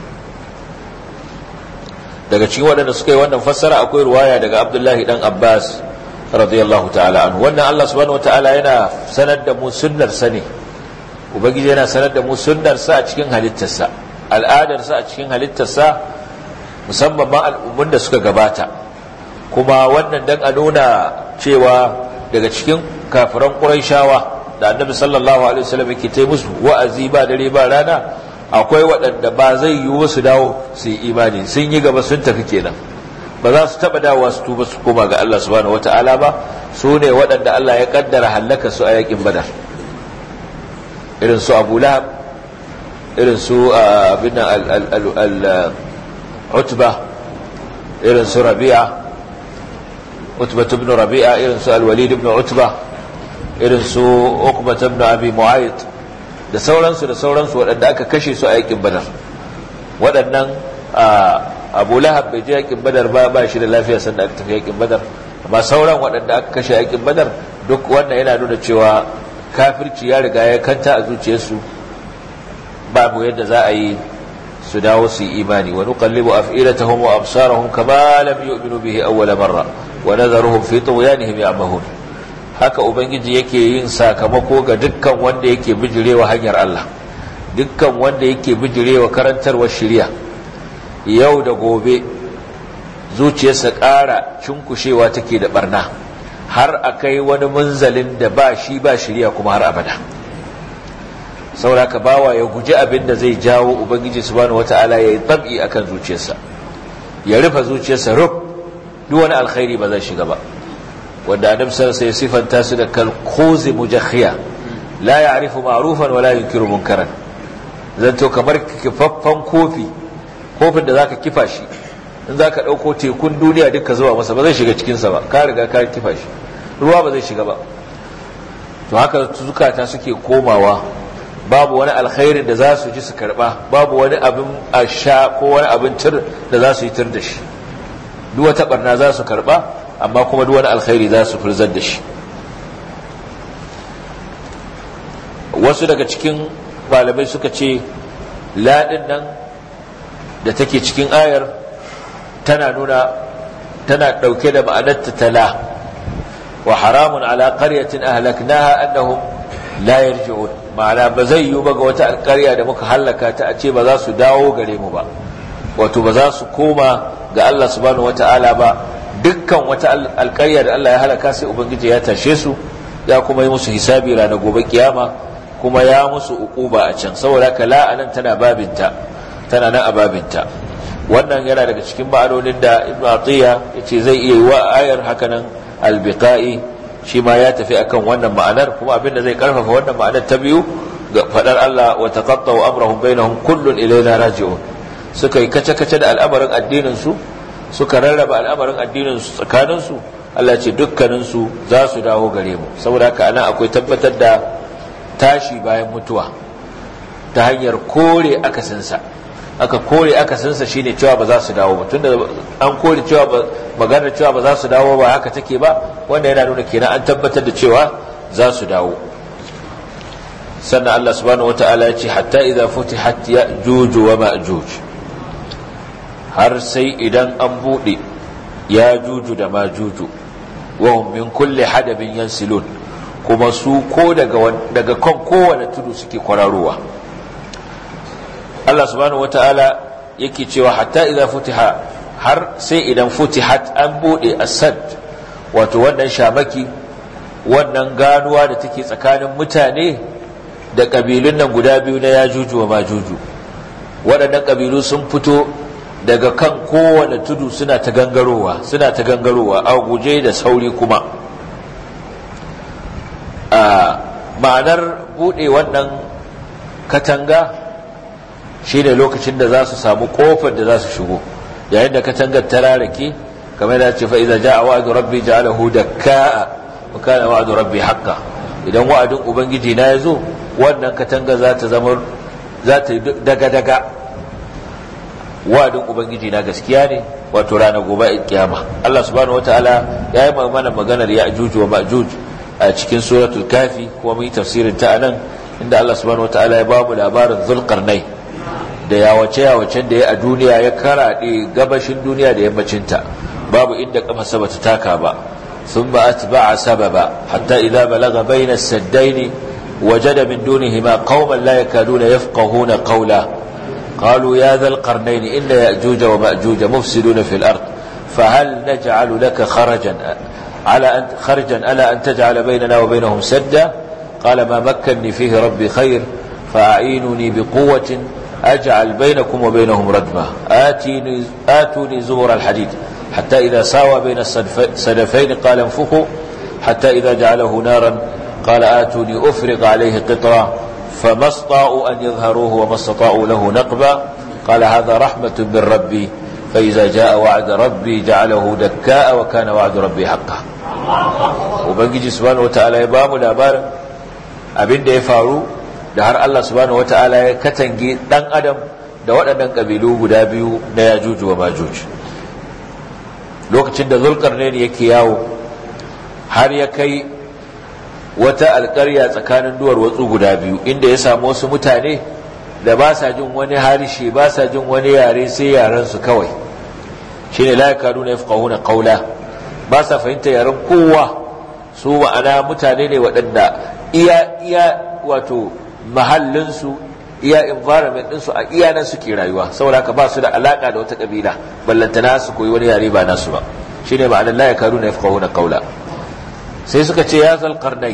daga cikin waɗanda suka yi wannan fassara akwai ruwaya daga Abdullahi dan Abbas radiyallahu ta'ala anhu wannan Allah subhanahu wata'ala yana sanar da mu sunnar sa ne ubangiji yana sanar da mu sunnar sa a cikin halittarsa al'adar sa a cikin halittarsa musamman ma al'ummun da suka gabata kuma wannan dan a nuna cewa daga cikin kafiran Qurayshawa da Annabi sallallahu alaihi wasallam yake ta musu wa'azi ba dare ba rana akwai waɗanda ba zai yiwu su dawo su yi imani sun yi gaba sun tafi kenan ba za su taɓa dawowa su tuba su koma ga Allah subhanahu wata'ala ba su ne waɗanda Allah ya kaddara hallaka su a yakin badar irin su abu lahab irin su abin al-utba irin su rabi'a utba ibn rabi'a irin su al-walid ibn utba irin su uqba ibn abi mu'ayyid da sauransu da sauransu waɗanda aka kashe su a yakin badar waɗannan abu lahab bai je yakin badar ba ba shi da lafiya sanda aka tafi yakin badar amma sauran waɗanda aka kashe yakin badar duk wannan yana nuna cewa kafirci ya riga ya kanta a zuciyarsu babu yadda za a yi su dawo su yi imani wa nuqallibu af'ilatahum wa absarahum kama lam yu'minu bihi awwala marra wa nadharuhum fi tughyanihim ya'mahun haka ubangiji yake yin sakamako ga dukkan wanda yake bijirewa hanyar Allah dukkan wanda yake bijirewa karantarwar shari'a yau da gobe zuciyarsa ƙara cunkushewa take da barna har a kai wani munzalin da ba shi ba shirya kuma har abada sauraka bawa ya guji abin da zai jawo ubangiji subhanahu wata'ala ya yi tabi akan zuciyarsa ya rufe zuciyarsa rub duk wani alkhairi ba zai shiga ba wanda annabi sallallahu alaihi sifanta su da kalkhuzi mujakhiya la ya'rifu ma'rufan wa la yunkiru munkaran zanto kamar kifaffan kofi kofin da zaka kifa shi in zaka dauko tekun duniya duka zuwa masa ba zai shiga cikin sa ba ka riga ka kifa shi ruwa ba zai shiga ba to haka zukata suke komawa babu wani alkhairin da za su ji su karba babu wani abin a sha ko wani abin tir da za su yi tir da shi duk wata barna za su karba amma kuma duk wani alkhairi za su furzar da shi wasu daga cikin malamai suka ce laɗin nan da take cikin ayar tana nuna tana ɗauke da ma'anarta tala wa haramun ala qaryatin ahlaknaha annahum la yarji'un ma'ana ba zai yiwu ba ga wata alƙarya da muka hallaka ta a ce ba za su dawo gare mu ba wato ba za su koma ga Allah subhanahu wata'ala ba dukkan wata alƙarya da Allah ya halaka sai ubangiji ya tashe su ya kuma yi musu hisabi ranar gobe kiyama kuma ya musu uquba a can saboda haka la'anan tana babinta tana nan a babinta wannan yana daga cikin ma'anonin da ibnu atiya yace zai iya yi wa ayar hakanan albiqa'i shi ma ya tafi akan wannan ma'anar kuma abinda zai karfafa wannan ma'anar ta biyu ga fadar Allah wa taqatta'u amrahum bainahum kullun ilayna raji'un suka yi kace kace da al'amarin addinin su suka rarraba al'amarin addinin su tsakanin su Allah ce dukkanin su za su dawo gare mu saboda haka anan akwai tabbatar da tashi bayan mutuwa ta hanyar kore akasinsa aka kore akasinsa shine cewa ba za su dawo ba tunda an kore cewa maganar cewa ba za su dawo ba haka take ba wanda yana nuna kenan an tabbatar da cewa za su dawo sannan Allah subhanahu wata'ala ya ce hatta idza futihat ya'juj wa ma'juj har sai idan an bude ya'juj da ma'juj wa hum min kulli hadabin yansilun kuma su ko daga daga kan kowane tudu suke kwararowa Allah subhanahu wata'ala yake cewa hatta idza futiha har sai idan futihat an bude asad wato wannan shamaki wannan ganuwa da take tsakanin mutane da kabilun nan guda biyu na yajuju wa majuju waɗannan kabilu sun fito daga kan kowane tudu suna ta gangarowa suna ta gangarowa a guje da sauri kuma a ma'anar bude wannan katanga shi ne lokacin da za su samu kofar da za su shigo yayin da katangar ta rarake kamar da ce fa'iza ja a wa'adu rabbi ja'alahu da ka'a wa kana wa'adu rabbi haƙƙa idan wa'adin ubangiji na ya zo wannan katangar za ta zama za ta yi daga-daga wa'adin ubangiji na gaskiya ne wato ranar gobe kiyama Allah subhanahu wataala ya yi mana maganar ya ajuju wa ma'juj a cikin suratul kafi kuma mun yi tafsirin ta anan inda Allah subhanahu wataala ya ba mu labarin zulqarnai da yawace-yawacen da ya a duniya ya karaɗe gabashin duniya da yammacinta babu inda kafa bata taka ba sun ba a ba a sababa hatta idan balaga bayna saddaini waje da min dunihima qauman la yakaduna yafqahuna qawla قالوا يا ذا القرنين إن يأجوج ومأجوج مفسدون في الأرض فهل نجعل لك خرجا على أن خرجا ألا أن تجعل بيننا وبينهم سدا قال ما مكني فيه ربي خير فأعينني بقوة أجعل بينكم وبينهم ردمة آتيني آتوني زبر الحديد حتى إذا ساوى بين السلفين قال انفخوا حتى إذا جعله نارا قال آتوني أفرغ عليه قطرا فما استطاعوا أن يظهروه وما استطاعوا له نقبا قال هذا رحمة من ربي فإذا جاء وعد ربي جعله دكاء وكان وعد ربي حقا وبنجي سبحانه وتعالى يبام الأبار أبين دي فارو da har Allah subhanahu wata'ala ya katange dan adam da waɗannan ƙabilu guda biyu na yajuju wa majuj lokacin da zulkarnain yake yawo har ya kai wata alƙarya tsakanin duwar watsu guda biyu inda ya samu wasu mutane da ba sa jin wani harshe ba sa jin wani yare sai yaren su kawai shine la yakaduna yafqahuna qawla ba sa fahimta yaren kowa su ma'ana mutane ne waɗanda iya iya wato mahallinsu iya environment ɗinsu a iya nan suke rayuwa saboda haka ba su da alaka da wata kabila ballantana su koyi wani yare ba nasu ba shine ma'anar la yakaduna yafqahuna qawla sai suka ce ya zal qarnai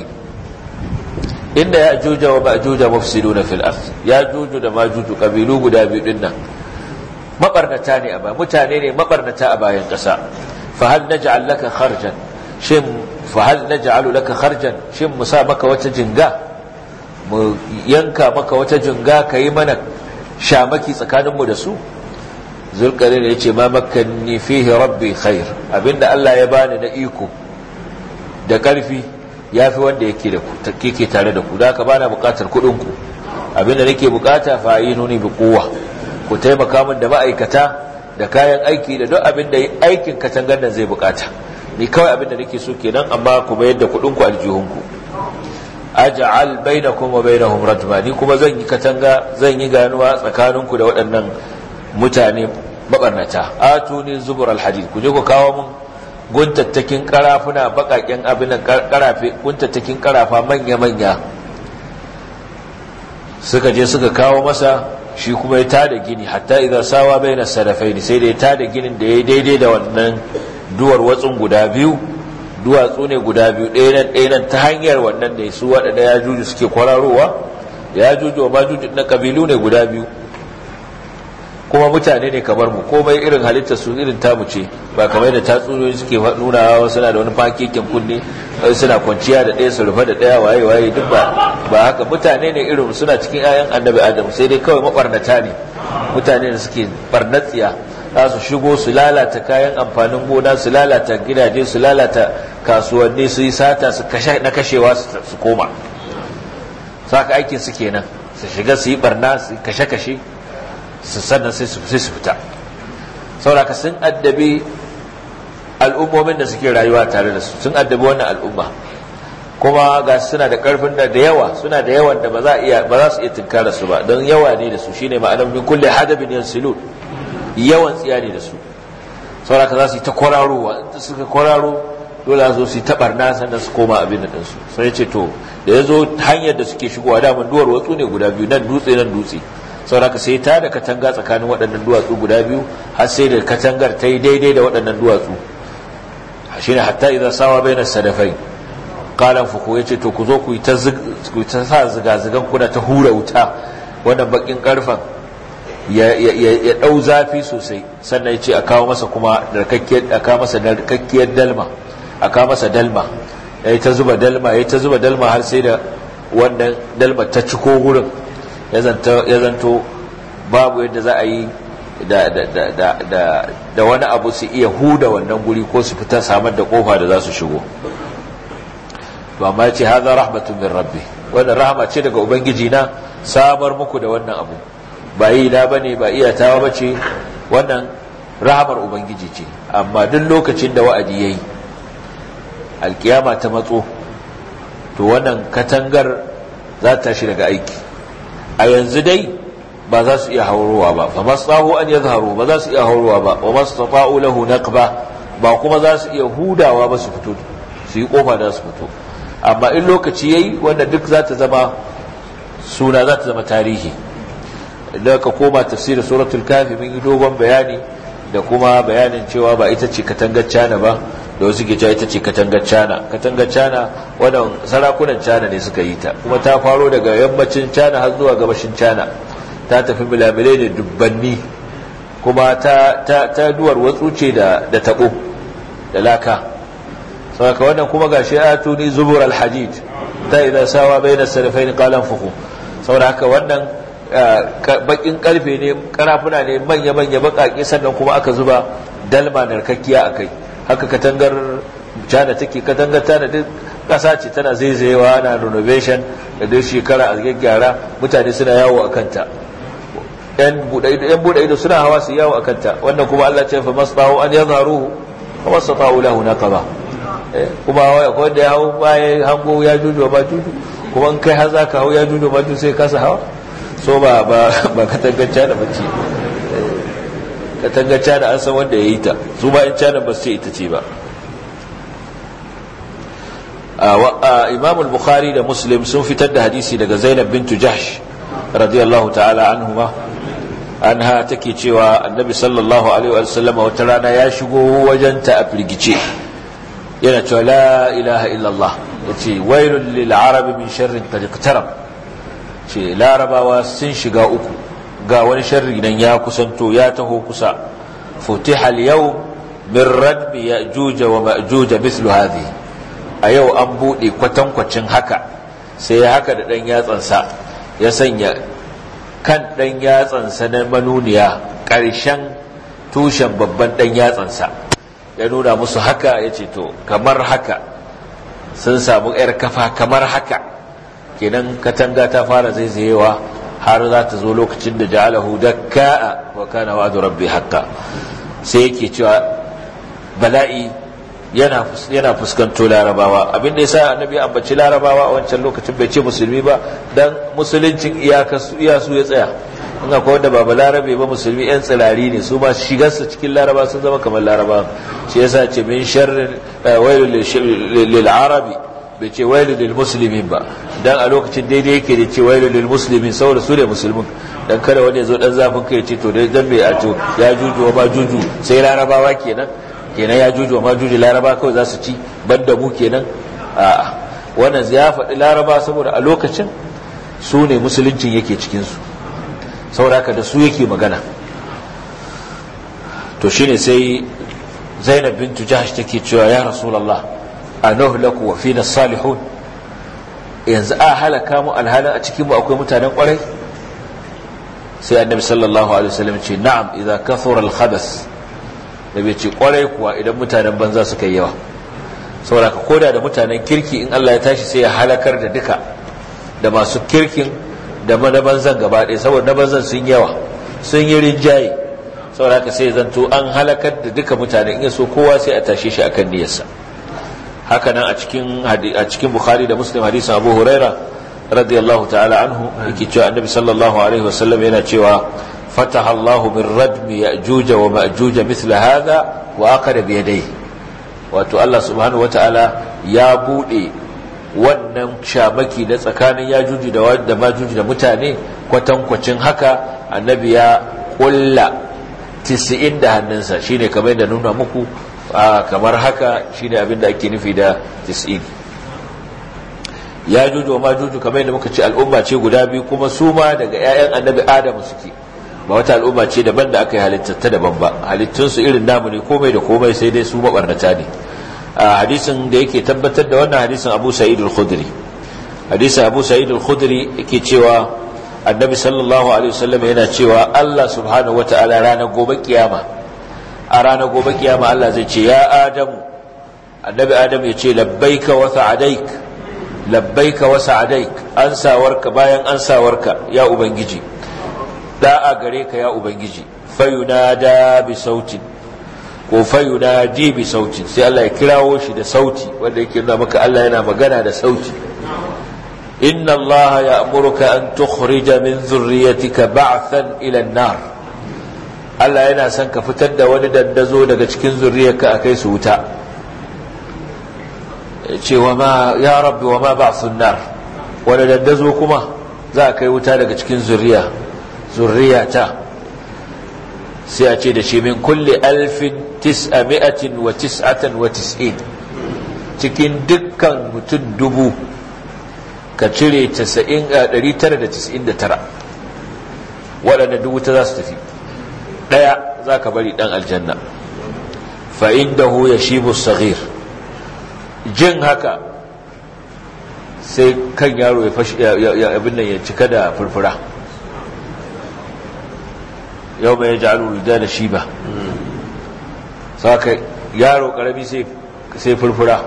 inda ya juja wa ma'juja mufsiduna fil ard ya juju da majuju kabilu guda biyu din nan mabarnata ne a ba mutane ne mabarnata a bayan ƙasa fa hal naj'al laka kharjan shin fa hal naj'alu laka kharjan shin mu sa maka wata jinga mu yanka maka wata jinga ka yi mana shamaki tsakaninmu da su zulkarin ya ce ma makanni fihi rabbi khair abinda Allah ya bani na iko da ƙarfi ya fi wanda yake da keke tare da ku da haka bana buƙatar kuɗinku abinda nake buƙata fa yi nuni bi kowa ku taimaka min da ma'aikata da kayan aiki da duk abin da aikin katangar nan zai buƙata ni kawai abin da nake so kenan amma ku bayar da kuɗinku aljihunku aj'al bainakum wa bainahum rajma ni kuma zan yi katanga zan yi ganuwa tsakaninku da waɗannan mutane mabarnata atuni zubur alhadid ku je ku kawo mun guntattakin karafuna bakaken abin karafe guntattakin karafa manya manya suka je suka kawo masa shi kuma ya tada gini hatta idan sawa baina sarafaini sai da ya tada ginin da ya daidai da wannan duwar watsun guda biyu duwatsu ne guda biyu ɗaya nan ɗaya nan ta hanyar wannan ne su waɗanda ya juju suke kwararowa ya juju wa majuju na ƙabilu ne guda biyu kuma mutane ne kamar mu komai irin halittar su irin tamu ce ba kamar da tatsuniyoyi suke nuna wasu suna da wani fakekin kunne suna kwanciya da ɗaya su rufe da ɗaya waye waye duk ba ba haka mutane ne irin suna cikin 'ya'yan annabi adam sai dai kawai mabarnata ne mutane da suke barnatsiya za su shigo su lalata kayan amfanin gona su lalata gidaje su lalata kasuwanni su yi sata su na kashewa su koma saka aikin su kenan su shiga su yi barna su kashe-kashe su sannan sai su fita sauraka sun addabi al'ummomin da suke rayuwa tare da su sun addabi wannan al'umma kuma ga suna da karfin da da yawa suna da yawan da ba za su iya tunkara su ba don yawa ne da su shine ma'anar min kulle hadabin yansilun yawan tsiya ne da su sauraka za su yi ta kwararowa da suka kwararo dole zo su yi ta barna sannan su koma abin da ɗinsu sai ce to da ya zo hanyar da suke shigowa daman duwar watsu ne guda biyu nan dutse nan dutse sauraka sai ta da katanga tsakanin waɗannan duwatsu guda biyu har sai da katangar ta yi daidai da waɗannan duwatsu shine hatta idan sawa bai na sadafai kalan fuku ya ce to ku zo ku yi ta sa ziga-zigan kuna ta hura wuta wannan bakin karfan ya ɗau zafi sosai sannan ya ce a kawo masa kuma narkakkiyar dalma a kawo masa dalma ya yi ta zuba dalma ya yi ta zuba dalma har sai da wannan dalma ta ciko gurin ya zanto babu yadda za a yi da wani abu su iya huda wannan guri ko su fita samar da kofa da za su shigo to amma ya ce haza rahmatun min rabbi wannan rahama ce daga ubangiji na samar muku da wannan abu ba yi na bane ba iyatawa ba ce wannan rahamar ubangiji ce amma duk lokacin da wa'adi ya yi alkiyama ta matso to wannan katangar za ta tashi daga aiki a yanzu dai ba za su iya haurowa ba fa masahu an yazharu ba za su iya haurowa ba wa mastata'u lahu naqba ba kuma za su iya hudawa ba su fito su yi kofa da su fito amma in lokaci yayi wanda duk za ta zama suna za ta zama tarihi idan ka koma tafsirin suratul kafi mun yi dogon bayani da kuma bayanin cewa ba ita ce katangar cana ba da wasu ke cewa ita ce katangar cana katangar cana wannan sarakunan cana ne suka yi ta kuma ta faro daga yammacin cana har zuwa gabashin cana ta tafi milamilai da dubbanni kuma ta, ta, ta duwar watsu ce da, da tabo da laka saboda wannan kuma ga shi atuni zubur alhadid ta idan sawa bai da sarrafain kalan fuku saboda haka wannan bakin karfe ne karafuna ne manya-manya bakaki sannan kuma aka zuba dalma narkakkiya a kai haka katangar cana take katangar tana duk kasa ce tana zaizayewa na renovation da duk shekara a gyaggyara mutane suna yawo a kanta yan buɗe ido suna hawa su yawo a kanta wannan kuma Allah ce fa masbahu an yazharuhu wa masatahu lahu naqaba kuma wanda ya hau bayan hango ya juju ba juju kuma in kai har zaka hau ya juju ba juju sai kasa hawa so ba ba ba katangar cana bace katangar cana an san wanda ya yi ta su ba in cana ba su ce ita ce ba imam al-bukhari da muslim sun fitar da hadisi daga zainab bintu jahsh radiyallahu ta'ala anhuma anha take cewa annabi sallallahu alaihi wa sallam wata rana ya shigo wajenta a firgice yana cewa la ilaha illallah yace wailul lil arabi min sharrin qad iqtarab ce larabawa sun shiga uku ga wani sharri nan ya kusanto ya taho kusa futiha al-yawm min radbi ya'juj wa ma'juj mithlu hadhihi a yau an buɗe kwatankwacin haka sai ya haka da ɗan yatsansa ya sanya kan ɗan yatsansa na manuniya ƙarshen tushen babban ɗan yatsansa ya nuna musu haka ya ce to kamar haka sun samu yar kafa kamar haka kenan katanga ta fara zaizayewa har za ta zo lokacin da ja'alahu dakka'a wa kana wa'du rabbi haqqan sai yake cewa bala'i yana yana fuskanto larabawa abin da yasa annabi ambaci larabawa a wancan lokacin bai ce musulmi ba dan musuluncin iyaka su iya su ya tsaya in akwai wanda ba larabe ba musulmi yan tsirari ne su ma shigar su cikin laraba sun zama kamar laraba shi yasa ce min sharrin wailul lil arabi bai ce wailul lil muslimin ba dan a lokacin daidai yake da ce wailul lil muslimin saboda su ne musulmin dan kada wani ya zo dan zafin kai ce to dai dan bai a to ya juju ba juju sai larabawa kenan kenan ya juju ma juju laraba kawai za su ci banda mu kenan a wannan ya faɗi laraba saboda a lokacin su ne musuluncin yake cikinsu sauraka da su yake magana to shine sai zainab bintu jahash take cewa ya rasulallah a nuhlaku wa fina salihun yanzu a halaka mu alhalin a cikinmu akwai mutanen kwarai sai annabi sallallahu alaihi wasallam ce na'am idza kathura al-khabas da bai ce kwarai kuwa idan mutanen banza suka yi yawa saboda ka koda da mutanen kirki in Allah ya tashi sai ya halakar da duka da masu kirkin da na banzan gaba ɗaya saboda na banzan sun yawa sun yi rinjaye saboda ka sai zanto an halakar da duka mutane in ya so kowa sai a tashe shi akan niyyarsa haka nan a cikin a cikin bukhari da muslim hadisin abu huraira radiyallahu ta'ala anhu yake cewa annabi sallallahu alaihi wasallam yana cewa فتح الله من ردم يأجوج ومأجوج مثل هذا وأقر بيديه wato Allah subhanahu wata'ala ya bude wannan shamaki na tsakanin ya juji da majuji da mutane kwatankwacin haka annabi ya kulla tisi'in da hannunsa shine kamar da nuna muku kamar haka shine abin da ake nufi da tisi'in ya juji wa majuji kamar da muka ce al'umma ce guda biyu kuma su ma daga 'ya'yan annabi adamu suke ba wata al'umma ce daban da aka yi halittatta daban ba halittunsu irin namu ne komai da komai sai dai su mabarnata ne a hadisin da yake tabbatar da wannan hadisin abu sa'id al-khudri hadisin abu sa'id al-khudri yake cewa annabi sallallahu alaihi wasallam yana cewa Allah subhanahu wata'ala ranar gobe kiyama a ranar gobe kiyama Allah zai ce ya adamu annabi adam ya ce labbaika wa sa'adaik labbaika wa sa'adaik ansawarka bayan ansawarka ya ubangiji da'a gare ka ya ubangiji fayunada bi sautin ko fayunadi bi sautin sai Allah ya kirawo shi da sauti wanda yake nuna maka Allah yana magana da sauti inna Allah ya'muruka an tukhrija min dhurriyyatika ba'than ila an-nar Allah yana son ka fitar da wani dandazo daga cikin zurriyarka akai su wuta ce wa ma ya rabbi wa ma ba'thun nar wani dandazo kuma za a kai wuta daga cikin zurriya zurriyata sai a ce da shi min kulle alfin tis'ami'atin wa tis'atan wa tis'in cikin dukkan mutum dubu ka cire 999 waɗanda dubu ta za su tafi ɗaya za ka bari ɗan aljanna fa'in da hu ya shi musagir jin haka sai kan yaro ya abin nan ya cika da furfura yau mai ya da da shi ba saka yaro karami sai furfura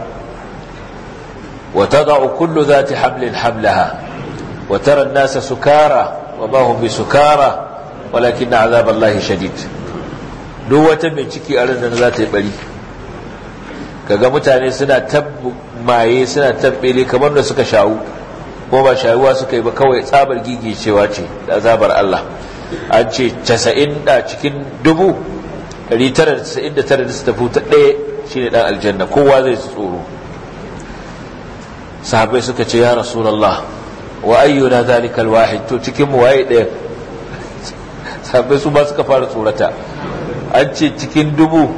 wata za'u kullu za ta hamlin hamlaha wata nasa sukara wa ba hun bi sukara walakin na azabar lahi shadid duk wata mai ciki a ranar za ta yi bari kaga mutane suna tabbu maye suna tabbele kamar da suka shawu ko ba shawuwa suka yi ba kawai tsabar gigicewa ce da azabar Allah an ce 90 da cikin dubu 999 da su tafi ta ɗaya shi ne ɗan aljanna kowa zai tsoro sahabai suka ce ya rasulallah wa ayyuna zalikal wahid to cikin mu waye ɗaya sahabai su ba suka fara tsorata an ce cikin dubu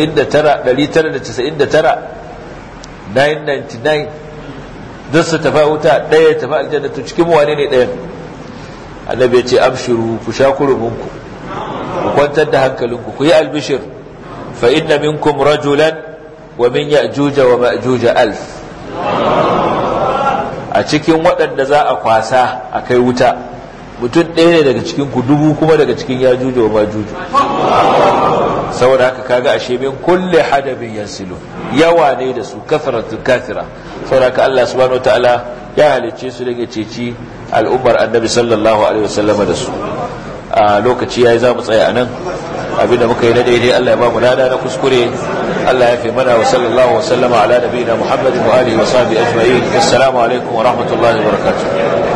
999 don su tafi wuta ɗaya tafi aljanna to cikin mu wane ne ɗayan annabi ya ce abshiru ku sha kurumunku ku kwantar da hankalinku ku yi albishir fa inna minkum rajulan wa min ya'juja wa ma'juja alf a cikin waɗanda za a kwasa a kai wuta mutum ɗaya ne daga cikin ku dubu kuma daga cikin yajuja wa majuju saboda haka kaga ashe min kulle hadabin yansilu yawa ne da su kafaratun kafira saboda Allah subhanahu wataala ya halicce su daga ceci al'ummar annabi sallallahu alaihi wasallama da su a lokaci yayi za mu tsaya a nan abinda muka yi na daidai Allah ya ba mu lada na kuskure Allah ya fi mana wa sallallahu wa sallama ala nabiyina Muhammadin wa alihi wa sahbihi ajma'in assalamu alaikum wa rahmatullahi wa barakatuh